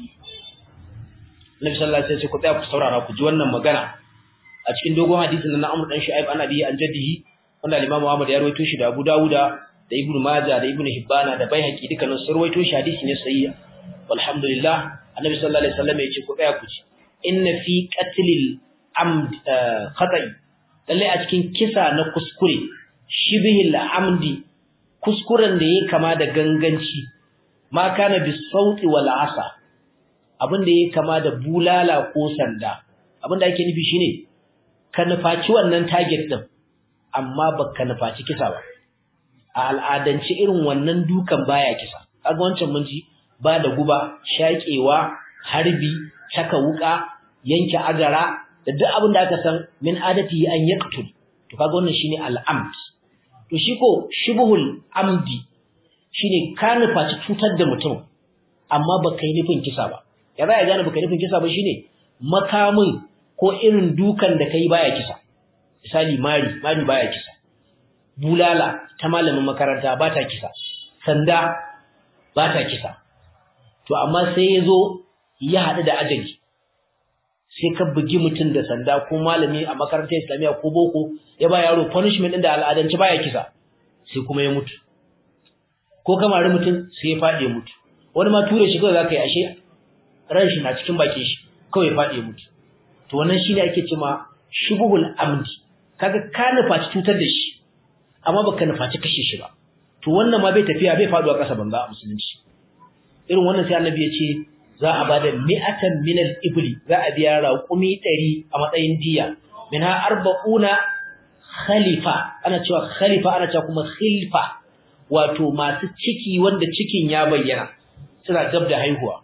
Nabi sallallahu alaihi wasallam ku tsaya ku saurara ku ji wannan magana a cikin dogon hadisin na Amr dan Shu'aib an abi an jaddihi wanda Imam Muhammad ya rawaito shi da Abu Dawuda da Ibn Majah da Ibn Hibbana da Baihaqi dukkanin sun rawaito shi hadisi ne sahihi walhamdulillah Annabi sallallahu alaihi wasallam ya ce ku tsaya ku ci inna fi qatlil amd khata'i lalle a cikin kisa na kuskure shibihil amdi kuskuren da yake kama da ganganci ma kana bis sauti wal asa abin da yake kama da bulala ko sanda abin da ake nufi shine ka nufaci wannan target din amma baka nufaci kisa ba a al'adance irin wannan dukan baya kisa kaga wancan mun ji ba da guba shakewa harbi saka wuka yanke agara da duk abin da aka san min adati an yaqtul to kaga wannan shine al'amd to shi ko shibhul amdi shine ka nufaci cutar da mutum amma baka yi nufin kisa ba ya za ya gane baka nufin kisa ba shine makamin ko irin dukan da kai baya kisa misali mari mari baya kisa bulala ta malamin makaranta ba ta kisa sanda ba ta kisa to amma sai yazo ya hadu da ajali sai ka bugi mutum da sanda ko malami a makarantar islamiya ko boko ya ba yaro punishment din da al'adance baya kisa sai kuma ya mutu ko kamar mutum sai ya fadi ya mutu wani ma ture shi kawai zaka yi ashe ran shi na cikin bakin shi kawai ya fadi ya mutu to wannan shine ake cewa shubhul amdi kaga ka nufaci cutar da shi amma baka nufaci kashe shi ba to wannan ma bai tafiya bai faduwa kasa banza a musulunci irin wannan sai annabi ya ce za a bada mi'atan min al-ibli za a biya raqumi 100 a matsayin diya minha arba'una khalifa ana cewa khalifa ana cewa kuma khilfa wato masu ciki wanda cikin ya bayyana suna gab da haihuwa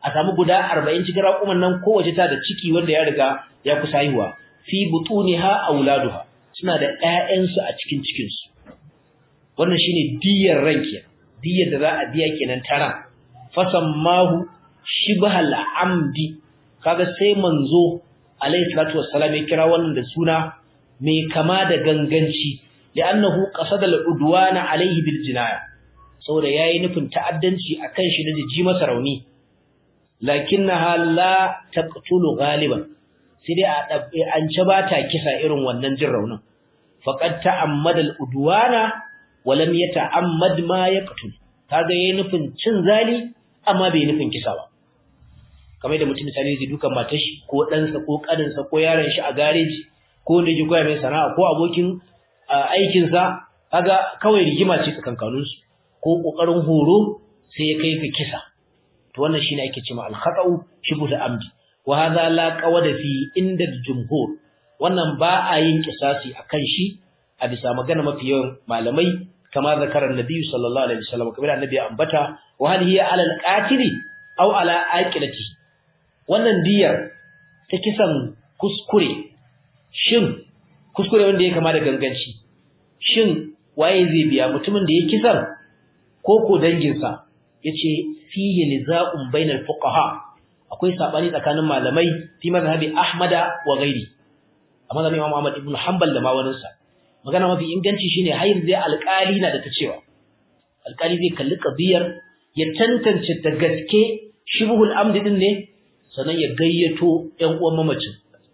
a samu guda 40 cikin raƙuman nan kowace ta da ciki wanda ya riga ya kusa haihuwa fi butuniha auladuha suna da ƴaƴansu a cikin cikin su wannan shine diyar ranki diyar da za a biya kenan tara fasammahu shibhal amdi kaga sai manzo alayhi salatu wassalam ya kira wannan da suna mai kama da ganganci li'annahu qasada al-udwana alayhi bil jinaya saboda yayi nufin ta'addanci akan shi da ji masa rauni lakinnaha la taqtulu ghaliban sai dai a dabbe an ci ba ta kisa irin wannan jin raunin faqad ta'ammada al-udwana wa lam yata'ammad ma yaqtul kaga yayi nufin cin zali amma bai nufin kisa ba kamar da mutum misali zai dukan matar shi ko ɗansa ko ƙaninsa ko yaron shi a gareji ko wanda yake koya mai sana'a ko abokin aikinsa kaga kawai rigima ce tsakankaninsu ko ƙoƙarin horo sai ya kai ka kisa to wannan shine ake cewa al-khata'u shibhu amdi wa hadha la qawada fi inda jumhur wannan ba a yin kisasi akan shi a bisa magana mafi yawan malamai kama zakarar nabi sallallahu alaihi wasallam kamar annabi ya ambata wa hal hiya ala al-qatili aw ala aqilatihi wannan diyar ta kisan kuskure shin kuskure wanda ya kama da ganganci shin waye zai biya mutumin da ya kisan ko ko danginsa yace fihi nizaqun bainal fuqaha akwai sabani tsakanin malamai fi mazhabi ahmada wa ghairi amma da Imam Ahmad ibn Hanbal da mawaninsa magana mafi inganci shine hayr zai alƙali na da ta cewa alƙali zai kalli qadiyar ya tantance da gaske shibhul amdi din ne sannan ya gayyato ƴan uwan mamacin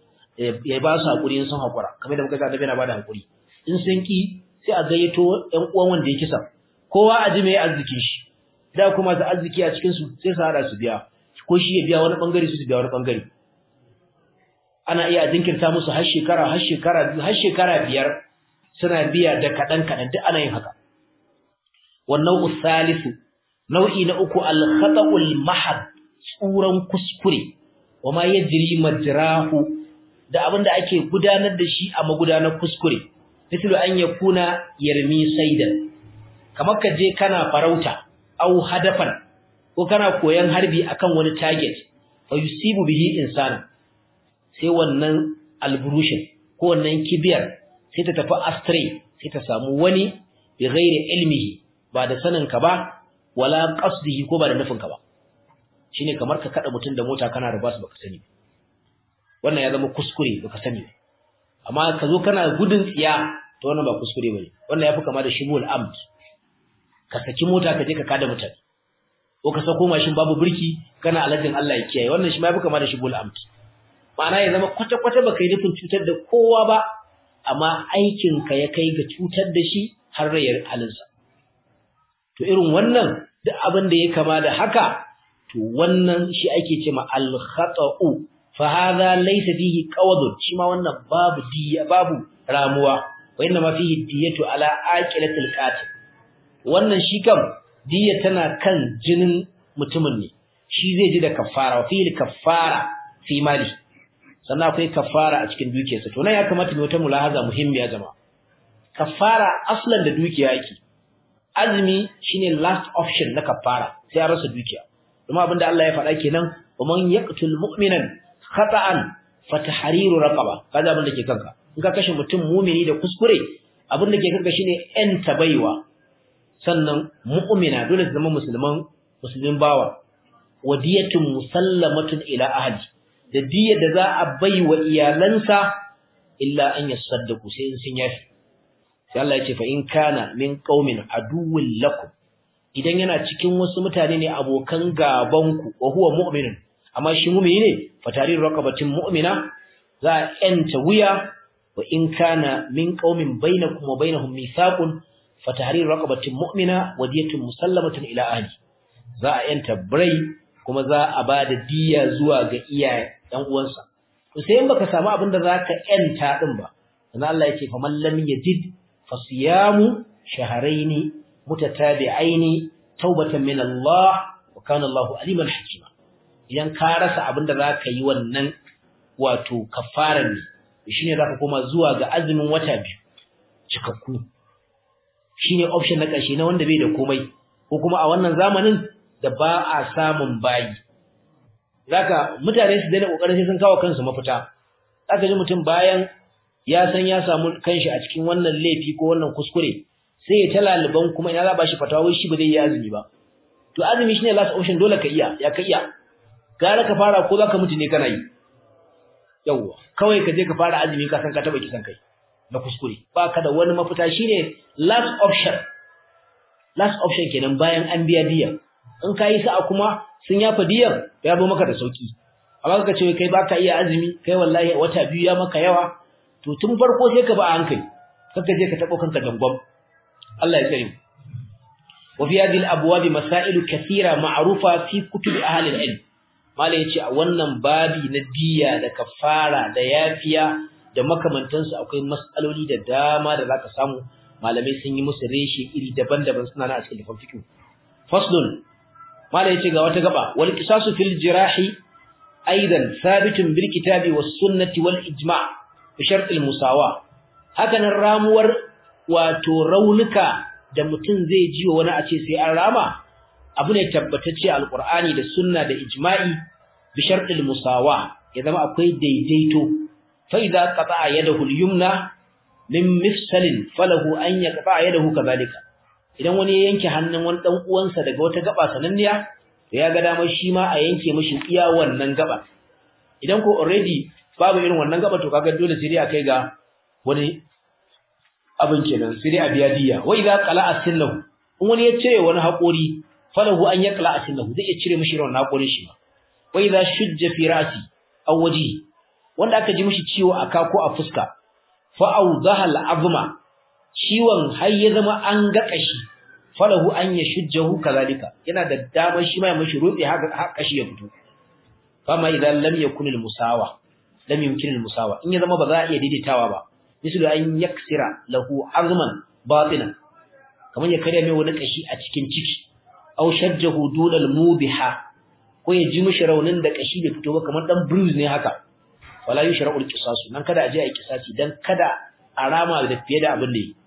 ya ba su hakuri in sun hakura kamar da muka ga annabi yana bada hakuri in sun ki sai a gayyato ƴan uwan wanda ya kisa kowa a ji mai arziki shi da kuma su arziki a cikin su sai su hada su biya ko shi ya biya wani bangare su su biya wani bangare ana iya jinkirta musu har shekara har shekara har shekara biyar suna biya da kadan kadan duk ana yin haka wannan usalisu nau'i na uku al-khata'ul mahad tsuran kuskure wama yajri majrahu da abinda ake gudanar da shi a magudanar kuskure misali an yakuna yarmi saidan kamar ka je kana farauta au hadafan ko kana koyan harbi akan wani target fa yusibu bihi insana sai wannan alburushin ko wannan kibiyar sai ta tafi astray sai ta samu wani bi ghairi ilmihi ba da sanin ka ba wala qasdihi ko ba da nufin ka ba shine kamar ka kada mutun da mota kana ruba su baka sani wannan ya zama kuskure baka sani amma ka zo kana gudun tsiya to wannan ba kuskure bane wannan yafi kama da shibul amd ka saki mota ka je ka kada mutane ko ka sako mashin babu birki kana alajin Allah ya kiyaye wannan shi ma yafi kama da shibul amd ma'ana ya zama kwata kwata baka yi nufin cutar da kowa ba amma aikin ka ya kai ga cutar da shi har rayar halinsa to irin wannan duk abin da ya kama da haka to wannan shi ake cewa al-khata'u fa hadha laysa fihi qawadun shi ma wannan babu diya babu ramuwa wa inna ma fihi diyatu ala aqilatil qatil wannan shi kam diya tana kan jinin mutumin ne shi zai ji da kafara wa fihi kafara fi mali sannan akwai kafara a cikin dukiyarsa to nan ya kamata mu wata mulahaza muhimmiya jama'a kafara aslan da dukiya yake azumi shine last option na kafara sai a rasa dukiya kuma abinda Allah ya faɗa kenan wa man yaqtul mu'minan khata'an fatahriru raqaba kaza abin da ke kanka in ka kashe mutum mu'mini da kuskure abin da ke kanka shine en tabaiwa sannan mu'mina dole su zama musulman musulmin bawa wadiyatun musallamatun ila ahli da diyar da za a bai wa iyalansa illa an yasaddaku sai in sun yafi sai Allah ya ce fa in kana min qaumin aduwwin lakum idan yana cikin wasu mutane ne abokan gaban ku wa huwa mu'minun amma shi mu'mini ne fa tarir raqabatin mu'mina za a yanta wuya wa in kana min qaumin bainakum wa bainahum mithaqun fa tahrir raqabatin mu'mina wa diyatun musallamatun ila ahli za a yanta birai kuma za a ba da diya zuwa ga iyaye ɗan uwansa to sai in baka samu abin da zaka yanta din ba dan Allah yake fa man lam yajid fa siyamu shahrayn mutatabi'aini taubatan min Allah wa kana Allah aliman hakima idan ka rasa abin da zaka yi wannan wato kafaran ne shine zaka koma zuwa ga azumin wata biyu cikakku shine option na ƙarshe na wanda bai da komai ko kuma a wannan zamanin da ba a samun bayi zaka mutane su daina kokarin sai sun kawo kansu mafita zaka ji mutum bayan ya san ya samu kanshi a cikin wannan laifi ko wannan kuskure sai ya talaliban kuma ina za ba shi fatawa wai shi ba zai yi azumi ba to azumi shine last option dole ka iya ya ka iya gara ka fara ko zaka mutu ne kana yi yawa kawai ka je ka fara azumi ka san ka taba kisan kai na kuskure ba ka da wani mafita shine last option last option kenan bayan an biya diya in ka yi sa'a kuma sun yafa diyar ya zo maka da sauki amma ka ce kai baka iya azumi kai wallahi wata biyu ya maka yawa to tun farko sai ka ba a hankali kaka je ka tabo kanka dangwam Allah ya tsare mu wa fi hadhihi al-abwab masail kathira ma'rufa fi kutub ahli al-ilm mala yace a wannan babi na diya da kafara da yafiya da makamantansu akwai mas'aloli da dama da zaka samu malamai sun yi musu reshe iri daban-daban suna na a cikin littafin fiqh faslun mala yace ga wata gaba wal qisasu fil jirahi aidan thabitun bil kitabi was sunnati wal ijma' bi shart al musawa hakanan ramuwar wato raunuka da mutum zai ji wani a ce sai an rama abu ne tabbatacce alqur'ani da sunna da ijma'i bi shart al musawa ya zama akwai daidaito fa idza qata'a yadahu al yumna min mifsalin falahu an yaqta'a yadahu kadhalika idan wani ya yanke hannun wani dan uwansa daga wata gaba sananniya to ya ga damar shi ma a yanke mishi iya wannan gaba idan ko already babu irin wannan gaba to kaga dole sai dai a kai ga wani abin kenan sai dai a biya diya wa idza qala'a sinnahu in wani ya cire wani haƙori falahu an yaqla'a sinnahu zai iya cire mishi wannan haƙorin shi ma wa idza shujja fi ra'si aw wajhi wanda aka ji mishi ciwo a ka ko a fuska fa awdaha al'azma ciwon har ya zama an ga kashi falahu an yashujjahu kazalika yana da damar shi ma ya mishi rutse haka kashi ya fito kama idan lam yakun al-musawa lam yumkin al-musawa in ya zama ba za a iya daidaitawa ba misali an yaksira lahu azman batinan kamar ya karya mai wani kashi a cikin ciki aw shajjahu dun al-mubiha ko ya ji mishi raunin da kashi bai fito ba kamar dan bruise ne haka wala yushra'u al-qisasu nan kada a je a yi kisasi dan kada a rama da fiye da abin da yi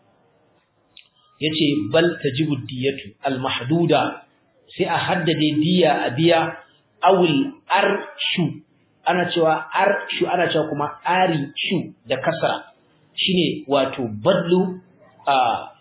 yace bal tajibu diyatu al-mahduda sai a haddade diya a biya awul arshu ana cewa arshu ana cewa kuma ari shu da kasra shine wato badlu a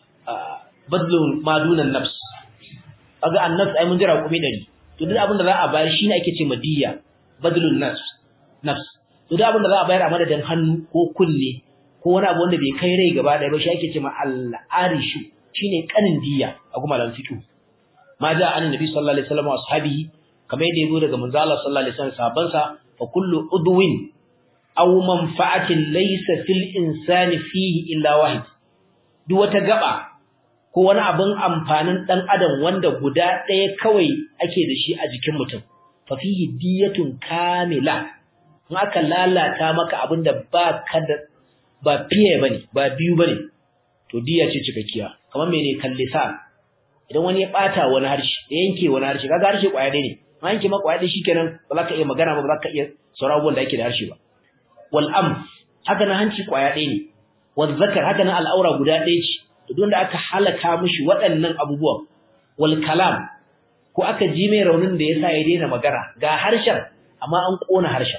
badlu madunan nafs kaga annafs ai mun jira kuma dari to duk abin da za a bayar shine ake ce madiya badlun nafs nafs to duk abin da za a bayar a madadin hannu ko kunne ko wani abu wanda bai kai rai gaba ɗaya ba shi ake ce ma al-arishu shine kanin diya a kuma lan fiqh ma ja an nabi sallallahu alaihi wasallam wa ashabihi kamar yadda yazo daga manzo Allah sallallahu alaihi wasallam sahabban sa fa kullu udwin aw manfa'atin laysa fil insani fihi illa wahid duk wata gaba ko wani abin amfanin dan adam wanda guda ɗaya kawai ake da shi a jikin mutum fa fihi diyatun kamila in aka lalata maka abinda ba ka da ba fiye bane ba biyu bane to diya ce cikakkiya kamar mene kallisa idan wani ya bata wani harshe ya yanke wani harshe kaga harshe kwaya ɗaya ne ma yanke maka kwaya ɗaya shikenan ba za ka iya magana ba ba za ka iya sauran abubuwan da ake da harshe ba wal am haka na hanci kwaya ɗaya ne wal zakar haka na al'aura guda ɗaya ce to don da aka halaka mishi waɗannan abubuwan wal kalam ko aka ji mai raunin da yasa ya daina magana ga harshen amma an kona harshen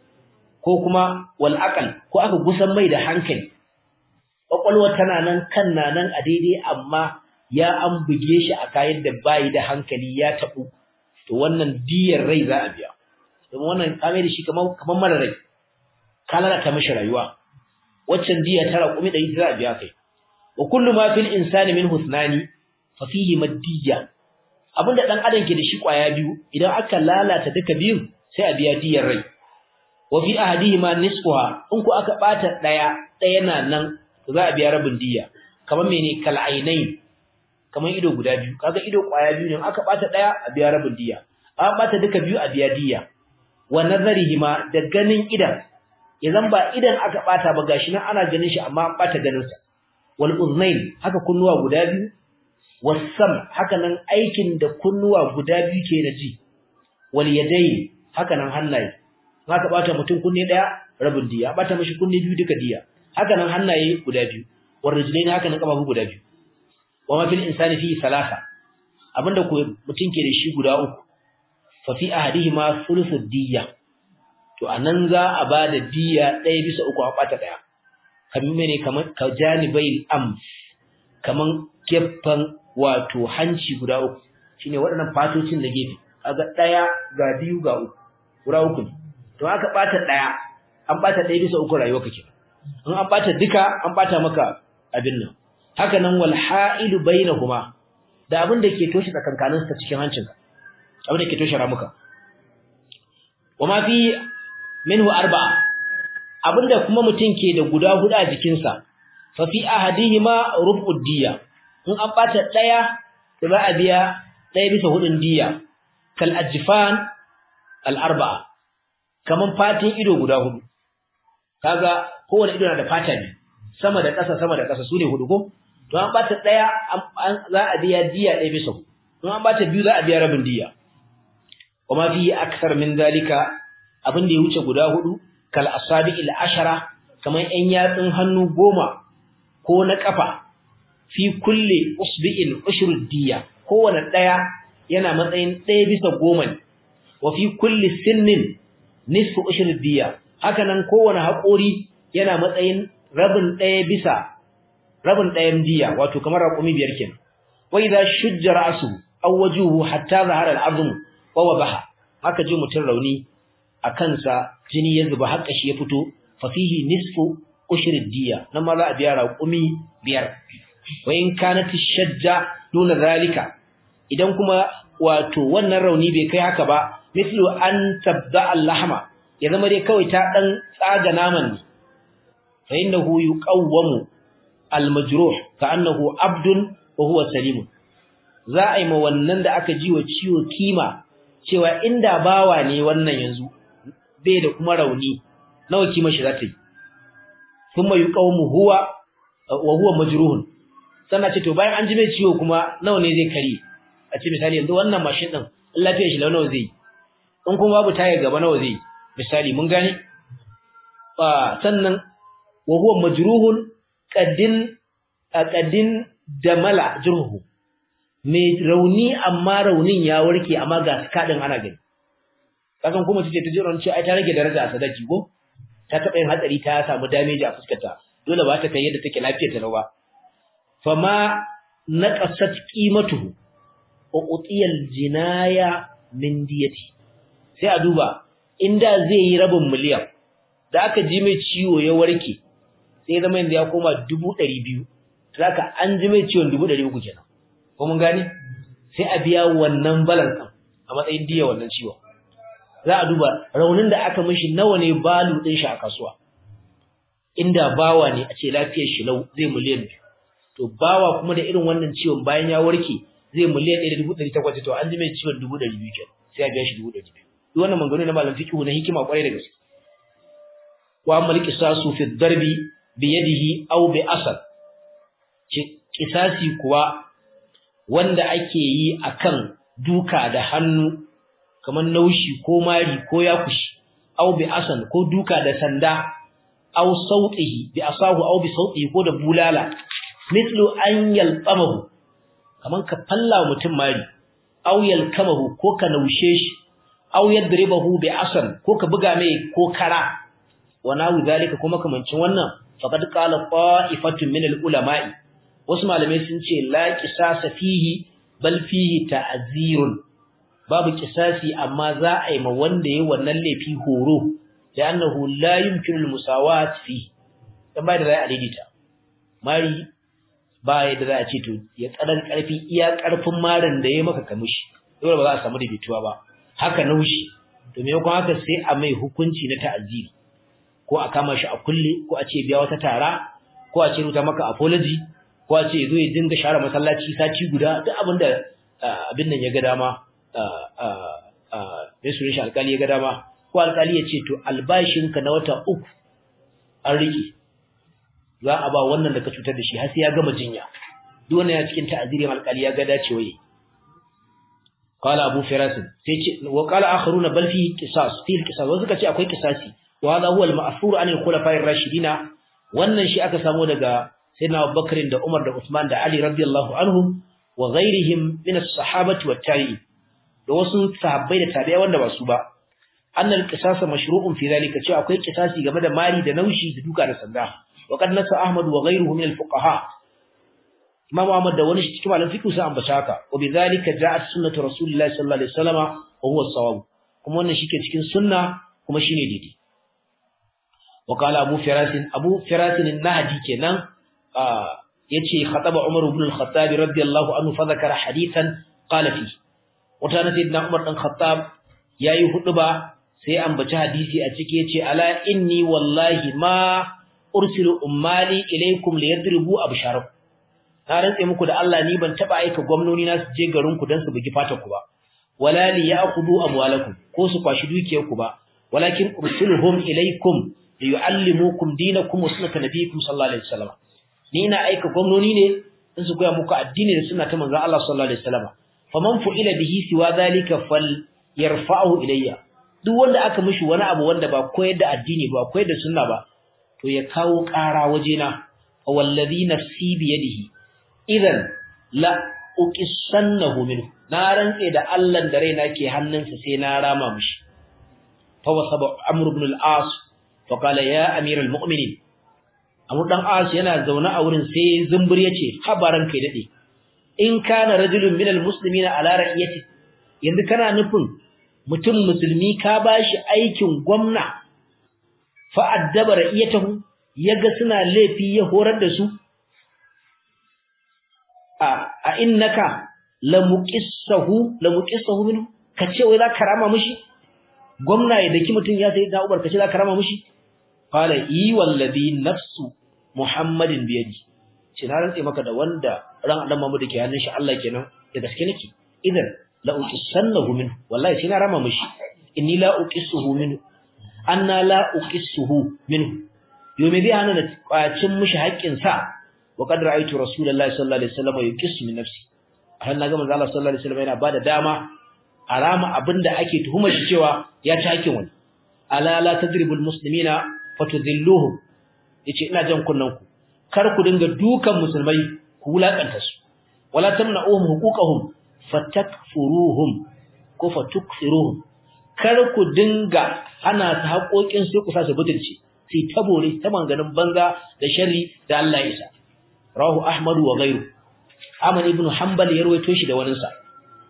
ko kuma wal aqal ko aka gusan mai da hankali kwakwalwar tana nan kan na nan a daidai amma ya an buge shi a kayan da bayi da hankali ya tabu to wannan diyar rai za a biya domin wannan kame da shi kamar kamar mara rai ka lalata mishi rayuwa waccan diya tara kumi da za a biya kai wa kullu ma fil insani min husnani fa fihi madiyya abinda dan adam ke da shi kwaya biyu idan aka lalata duka biyu sai a biya diyar rai wa fi ahadihima nisfuha in ku aka bata daya daya na nan za a biya rabin diya kamar mene kal ainain kamar ido guda biyu kaga ido kwaya biyu ne aka bata daya a biya rabin diya an bata duka biyu a biya diya wa nazarihima da ganin idan idan ba idan aka bata ba gashi nan ana ganin shi amma an bata ganin sa wal uznain haka kunnuwa guda biyu wasam haka nan aikin da kunnuwa guda biyu ke da ji wal yadayn haka nan hannaye haka bata mutum kunne daya rabin diya bata mishi kunne biyu duka diya haka nan hannaye guda biyu warrijlain haka nan kafafu guda biyu wa ma fil insani fi salasa abinda ko mutum ke da shi guda uku fa fi ahadihima thuluthud diyya to anan za a bada diyya ɗaya bisa uku a bata ɗaya kamar mene kamar ka janibai am kaman gefen wato hanci guda uku shine waɗannan fatocin da gefe kaga ɗaya ga biyu ga uku guda uku ne to aka bata ɗaya an bata ɗaya bisa uku rayuwa kake in an bata duka an bata maka abin nan haka nan wal ha'ilu bainahuma da abin da ke toshe tsakankanin su cikin hancinka abin da ke toshe ramuka wama fi minhu arba'a abinda kuma mutum ke da guda hudu a jikinsa fa fi ahadihima rub'ud diya in an bata daya da za a biya daya bisa hudun diya kal ajfan al arba'a kaman fatin ido guda hudu kaga kowane ido na da fata ne sama da ƙasa sama da ƙasa sune hudu ko to an bata daya za a biya diya daya bisa hudu in an bata biyu za a biya rabin diya kuma fi aksar min zalika abin da ya wuce guda hudu kal asabi'il ashara kaman yan yatsun hannu goma ko na kafa fi kulli usbi'in ushrud diya kowane daya yana matsayin daya bisa goma ne wa fi kulli sinnin nisfu ushrud diya haka nan kowane haƙori yana matsayin rabin daya bisa rabin dayan diya wato kamar raƙumi biyar kenan wa idza shujja ra'su aw wajuhu hatta zahara al-azm wa wabaha haka ji mutun rauni a kansa jini ya zuba har kashi ya fito fa fihi nisfu ushrid diya nan ma za a biya raƙumi biyar wa in kanat shajja duna zalika idan kuma wato wannan rauni bai kai haka ba mislu an tabda al-lahma ya zama dai kawai ta dan tsaga naman ne fa innahu yuqawwamu al-majruh ka'annahu abdun wa huwa salim za a yi ma wannan da aka ji wa ciwo kima cewa inda bawa ne wannan yanzu bai da kuma rauni nawa kima shi za ta yi kuma yuqawmu huwa wa huwa majruhun sannan ce to bayan an ji mai ciwo kuma nawa ne zai kare a ce misali yanzu wannan mashin din lafiyar shi nawa zai in kuma babu taya gaba nawa zai misali mun gane ah sannan wa huwa majruhun qaddin qaddin damala jurhu mai rauni amma raunin ya warke amma ga kadin ana gani kasan kuma tace ta jiran ce ai ta rage daraja a sadaki ko ta taba yin hatsari ta samu damage a fuskarta dole ba ta kai yadda take lafiyar ta ba fama naqasat qimatuhu wa utiyal jinaya min diyati sai a duba inda zai yi rabin miliyan da aka ji mai ciwo ya warke sai zama yanzu ya koma 200 zaka an ji mai ciwon 300 kenan ko mun gane sai a biya wannan balance din a matsayin diya wannan ciwon za a duba raunin da aka mishi nawa ne balu din shi a kasuwa inda bawa ne a ce lafiyar shi lau zai miliyan biyu to bawa kuma da irin wannan ciwon bayan ya warke zai miliyan 1.800 to an ji mai ciwon 200 kenan sai a biya shi 200 duk wannan mangano na malam fiqhu na hikima kwarai da gaske wa amal qisasu fi darbi bi yadihi aw bi asad kisasi kuwa wanda ake yi akan duka da hannu kamar naushi ko mari ko yakushi aw bi asan ko duka da sanda aw sautihi bi asahu aw bi sautihi ko da bulala mithlu an yalqamahu kaman ka falla mutum mari aw yalkamahu ko ka naushe shi aw yadribahu bi asan ko ka buga mai ko kara wa nahu zalika kuma kamancin wannan faqad qala qa'ifatun min al-ulama'i wasu malamai sun ce la qisasa fihi bal fihi ta'zirun babu qisasi amma za a yi ma wanda yayi wannan laifi horo da annahu la yumkinu al-musawat fi dan bai da za a daidaita mari ba da za a ce to ya tsadan karfi iya karfin marin da yayi maka kamishi dole ba za a samu daidaituwa ba haka naushi to me kuma haka sai a mai hukunci na ta'ziri ko a kama shi a kulle ko a ce biya wata tara ko a ce ruta maka apology ko a ce zo ya dinga share masallaci sati guda duk abin da abin nan ya ga dama mai sunan shi alkali ya ga dama ko alkali ya ce to albashinka na wata uku an rike za a ba wannan da ka cutar da shi har sai ya gama jinya duk wannan ya cikin ta'azirin alkali ya ga dacewa yi قال ابو فراس وقال اخرون بل فيه قصاص فيه القصاص وذلك ce akwai qisasi wa hada huwa al-ma'thur an al-khulafa'ir rashidina wannan shi aka samu daga sayyidina Abubakar da Umar da Uthman da Ali radiyallahu anhum wa ghairihim min as-sahabati wat tabi'in da wasu sahabbai da tabi'ai wanda ba su ba annal qisas mashru'un fi zalika cewa akwai qisasi game da mari da naushi da duka da sanda wa qad nasa ahmad wa ghayruhu min al-fuqaha imam ahmad da wani cikin malaman fiqh sai ambata haka wa bi zalika ja'at sunnatu rasulillahi sallallahu alaihi wasallama wa huwa as-sawab kuma wannan shike cikin sunna kuma shine daidai wa qala abu firas abu firas an-nahdi kenan yace khataba umar ibn al-khattab radiyallahu anhu fa zakara hadithan qala fi wata na sayyidina umar dan khattab yayi huduba sai ambaci hadisi a ciki yace ala inni wallahi ma ursilu ummali ilaykum liyadribu absharakum na rantse muku da Allah ni ban taba aika gwamnoni na su je garin ku dan su bugi fatar ku ba wala li ya'khudhu amwalakum ko su kwashi dukiyar ku ba walakin ursiluhum ilaykum liyuallimukum dinakum wa sunnata nabiyikum sallallahu alaihi wasallam ni ina aika gwamnoni ne in su koya muku addini da sunna ta manzon Allah sallallahu alaihi wasallam faman fu'ila bihi siwa zalika fal yarfa'u ilayya duk wanda aka mishi wani abu wanda ba koyar da addini ba koyar da sunna ba to ya kawo ƙara wajena wallazi nafsi bi yadihi idan la uqissannahu minhu na rantse da Allah da raina ke hannunsa sai na rama mishi fa wasaba amr ibn al-as fa qala ya amir al-mu'minin amr dan as yana zaune a wurin sai zumbur yace habaran kai dade in kana rajulun min al-muslimina ala ra'iyati yanzu kana nufin mutum musulmi ka bashi aikin gwamna fa addaba ra'iyatahu yaga suna laifi ya horar da su a a innaka lamuqissahu lamuqissahu minhu kace wai za ka rama mishi gwamna ya daki mutun ya sai da ubar kace za ka rama mishi qala i wallazi nafsu muhammadin biyadi ce na rantse maka da wanda ran adam Muhammad ke hannun shi Allah kenan da gaske nake idan la uqissannahu minhu wallahi sai na rama mishi inni la uqissuhu minhu anna la uqissuhu minhu yomi bi hana da kwacin mishi haƙƙin sa wa qad ra'aytu rasulullahi sallallahu alaihi wasallam yuqissu min nafsi har naga manzo Allah sallallahu alaihi wasallam yana bada dama arama abinda ake tuhumar shi cewa ya ci haƙƙin wani ala la tadribul muslimina fatudhilluhum yace ina jan kunnan ku kar ku dinga dukan musulmai ku wulakanta su wala tamna'uhum huquqahum fatakfuruhum ko fatukfiruhum kar ku dinga ana ta haƙoƙin sai ku sa su butulci sai tabore ta manganin banza da sharri da Allah ya isa rahu ahmad wa ghayru Ahmad ibn Hanbal ya rawaito shi da wani sa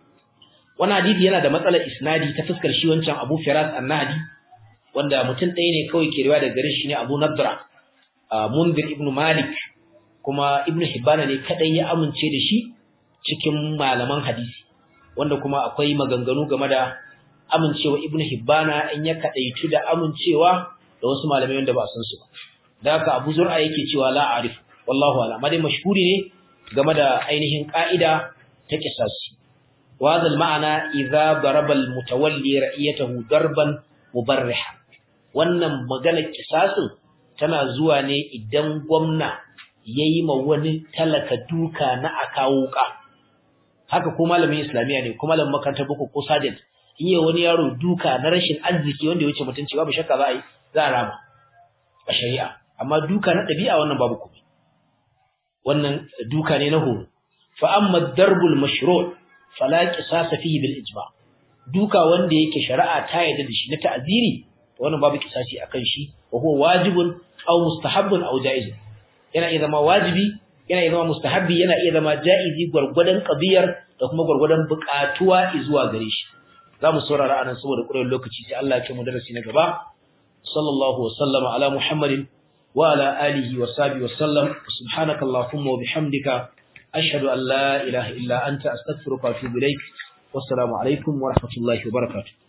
wannan hadisi yana da matsalar isnadi ta fuskar shi wancan Abu Firas an-Nahdi wanda mutum ɗaya ne kawai ke riwaya daga gare shi ne Abu Nadra Munzir ibn Malik kuma Ibn Hibban ne kadai ya amince da shi cikin malaman hadisi wanda kuma akwai maganganu game da amincewa Ibn Hibban in ya kadaitu da amincewa da wasu malamai wanda ba san su ba da haka Abu Zur'a yake cewa la arif wallahu a'lam amma dai mashhuri ne game da ainihin ka'ida ta kisasi wa zal ma'ana idza daraba al mutawalli ra'iyatahu darban mubarriha wannan magana kisasin tana zuwa ne idan gwamna yayi ma wani talaka duka na akawo ka haka ko malamin islamiya ne ko malamin makarantar boko ko sergeant in yi wani yaro duka na rashin arziki wanda ya wuce mutunci babu shakka za a yi za a rama a shari'a amma duka na ɗabi'a wannan babu komai wannan duka ne na horo fa amma darbul mashru' fala qisas fihi bil ijma duka wanda yake shari'a ta yarda da shi na ta'ziri wannan babu kisasi akan shi wa huwa wajibun aw mustahabbun aw jaiz yana iya zama wajibi yana iya zama mustahabbi yana iya zama jaizi gurgurdan qadiyar da kuma gurgurdan buƙatuwa zuwa gare shi zamu saurara anan saboda ƙurewar lokaci sai Allah ya kai mu darasi na gaba sallallahu wa sallama ala muhammadin wa ala alihi wa sahbihi wa sallam subhanaka allahumma wa bihamdika ashhadu an la ilaha illa anta astaghfiruka wa atubu ilaik wassalamu alaikum wa rahmatullahi wa barakatuh